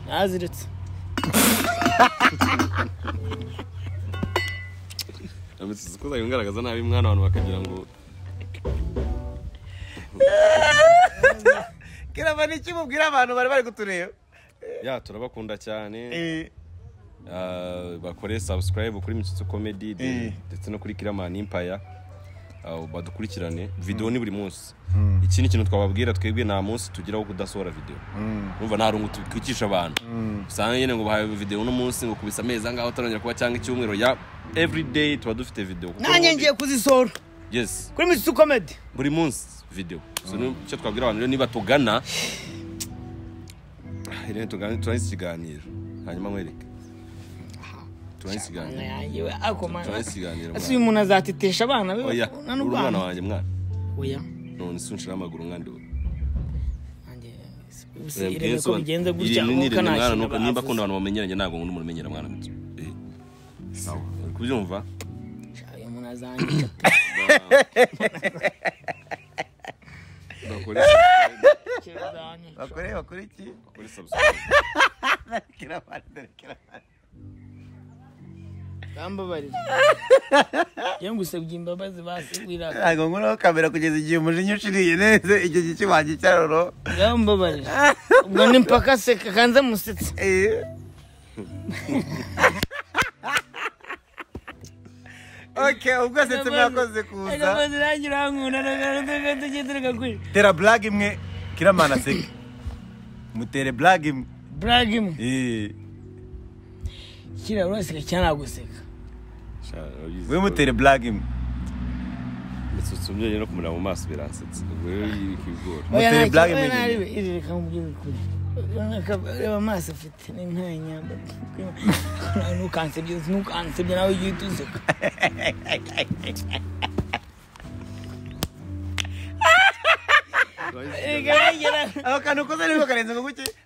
naraziretse Amusize uko uzajya ungaragaza nabi mwana abantu bakagira ngo kirava n'iki mubwira abantu bari bari kutureba ya turabakunda cyane Ah, bakore subscribe kuri Mitsutsu Comedy Eh. ndetse no kuri Kiramani Empire Ah, badukurikirane video ni buri munsi iki ni ikintu twababwira twebwe nta munsi tugira wo kudasohora video urumva nta rungu twicisha abantu usanga nyine ngo bahaye video uno munsi ngo kubisa amezi angahe utarongera kuba cyangwa icyumweru ya everyday tuba dufite video kuko nanjye ubundi- ngiye kuzisohora yes kuri mitsi komedi buri munsi video so ni icyo twabwira abantu rero niba tugana rero tugane turangize ikiganiro hanyuma mwereke turangize ikiganiro turangize ikiganiro ese uyu muntu azatetesha abana be oya bakundana uri umwana n'ubwana wanjye mwana oya none si unshiraho amaguru mwana ubu nanjye si ireme ko bigenze gutya ni nkuko nta mwana kintu nuko nimba akunda bavuze abantu bamenyeranye ntabwo nkunda umuntu umenyera mwana muto Eh. uri kubyumva uyu muntu azanyica bakore bakore bakore iki bakore subscribe bambabarira njyewe ngusabye imbabazi basubira ntabwo nkuraho kamera kugeza igihe umujinya uciriye neza icyo giki wagicyaroro bambabarira ubwo ni mpaka seka kanze musetse ok ubwo setse mwakoze kuza Akabaza nanjye urankunda nagaruka tugendera kuri tera blague imwe kiramana seke mutere blague imwe brag imwe Eh, kira uraseka cyangwa naguseka Sha, urabizi. we mutere blague imwe Mitsutsu umyenyere no kumureba mu maso biransetsa ubwo rero yikigora Muteye Oya, ntacyo- blague oya, ntariwe. imenyerewe. Iri reka nkubwire ukuri. Urabona ko- Reba amaso afite ni ntayo nyambaye ntukansebye ntukansebye nawe ugiye utuseka Reka nanjye na- ako kantu ukoze ariko karenze ngo guke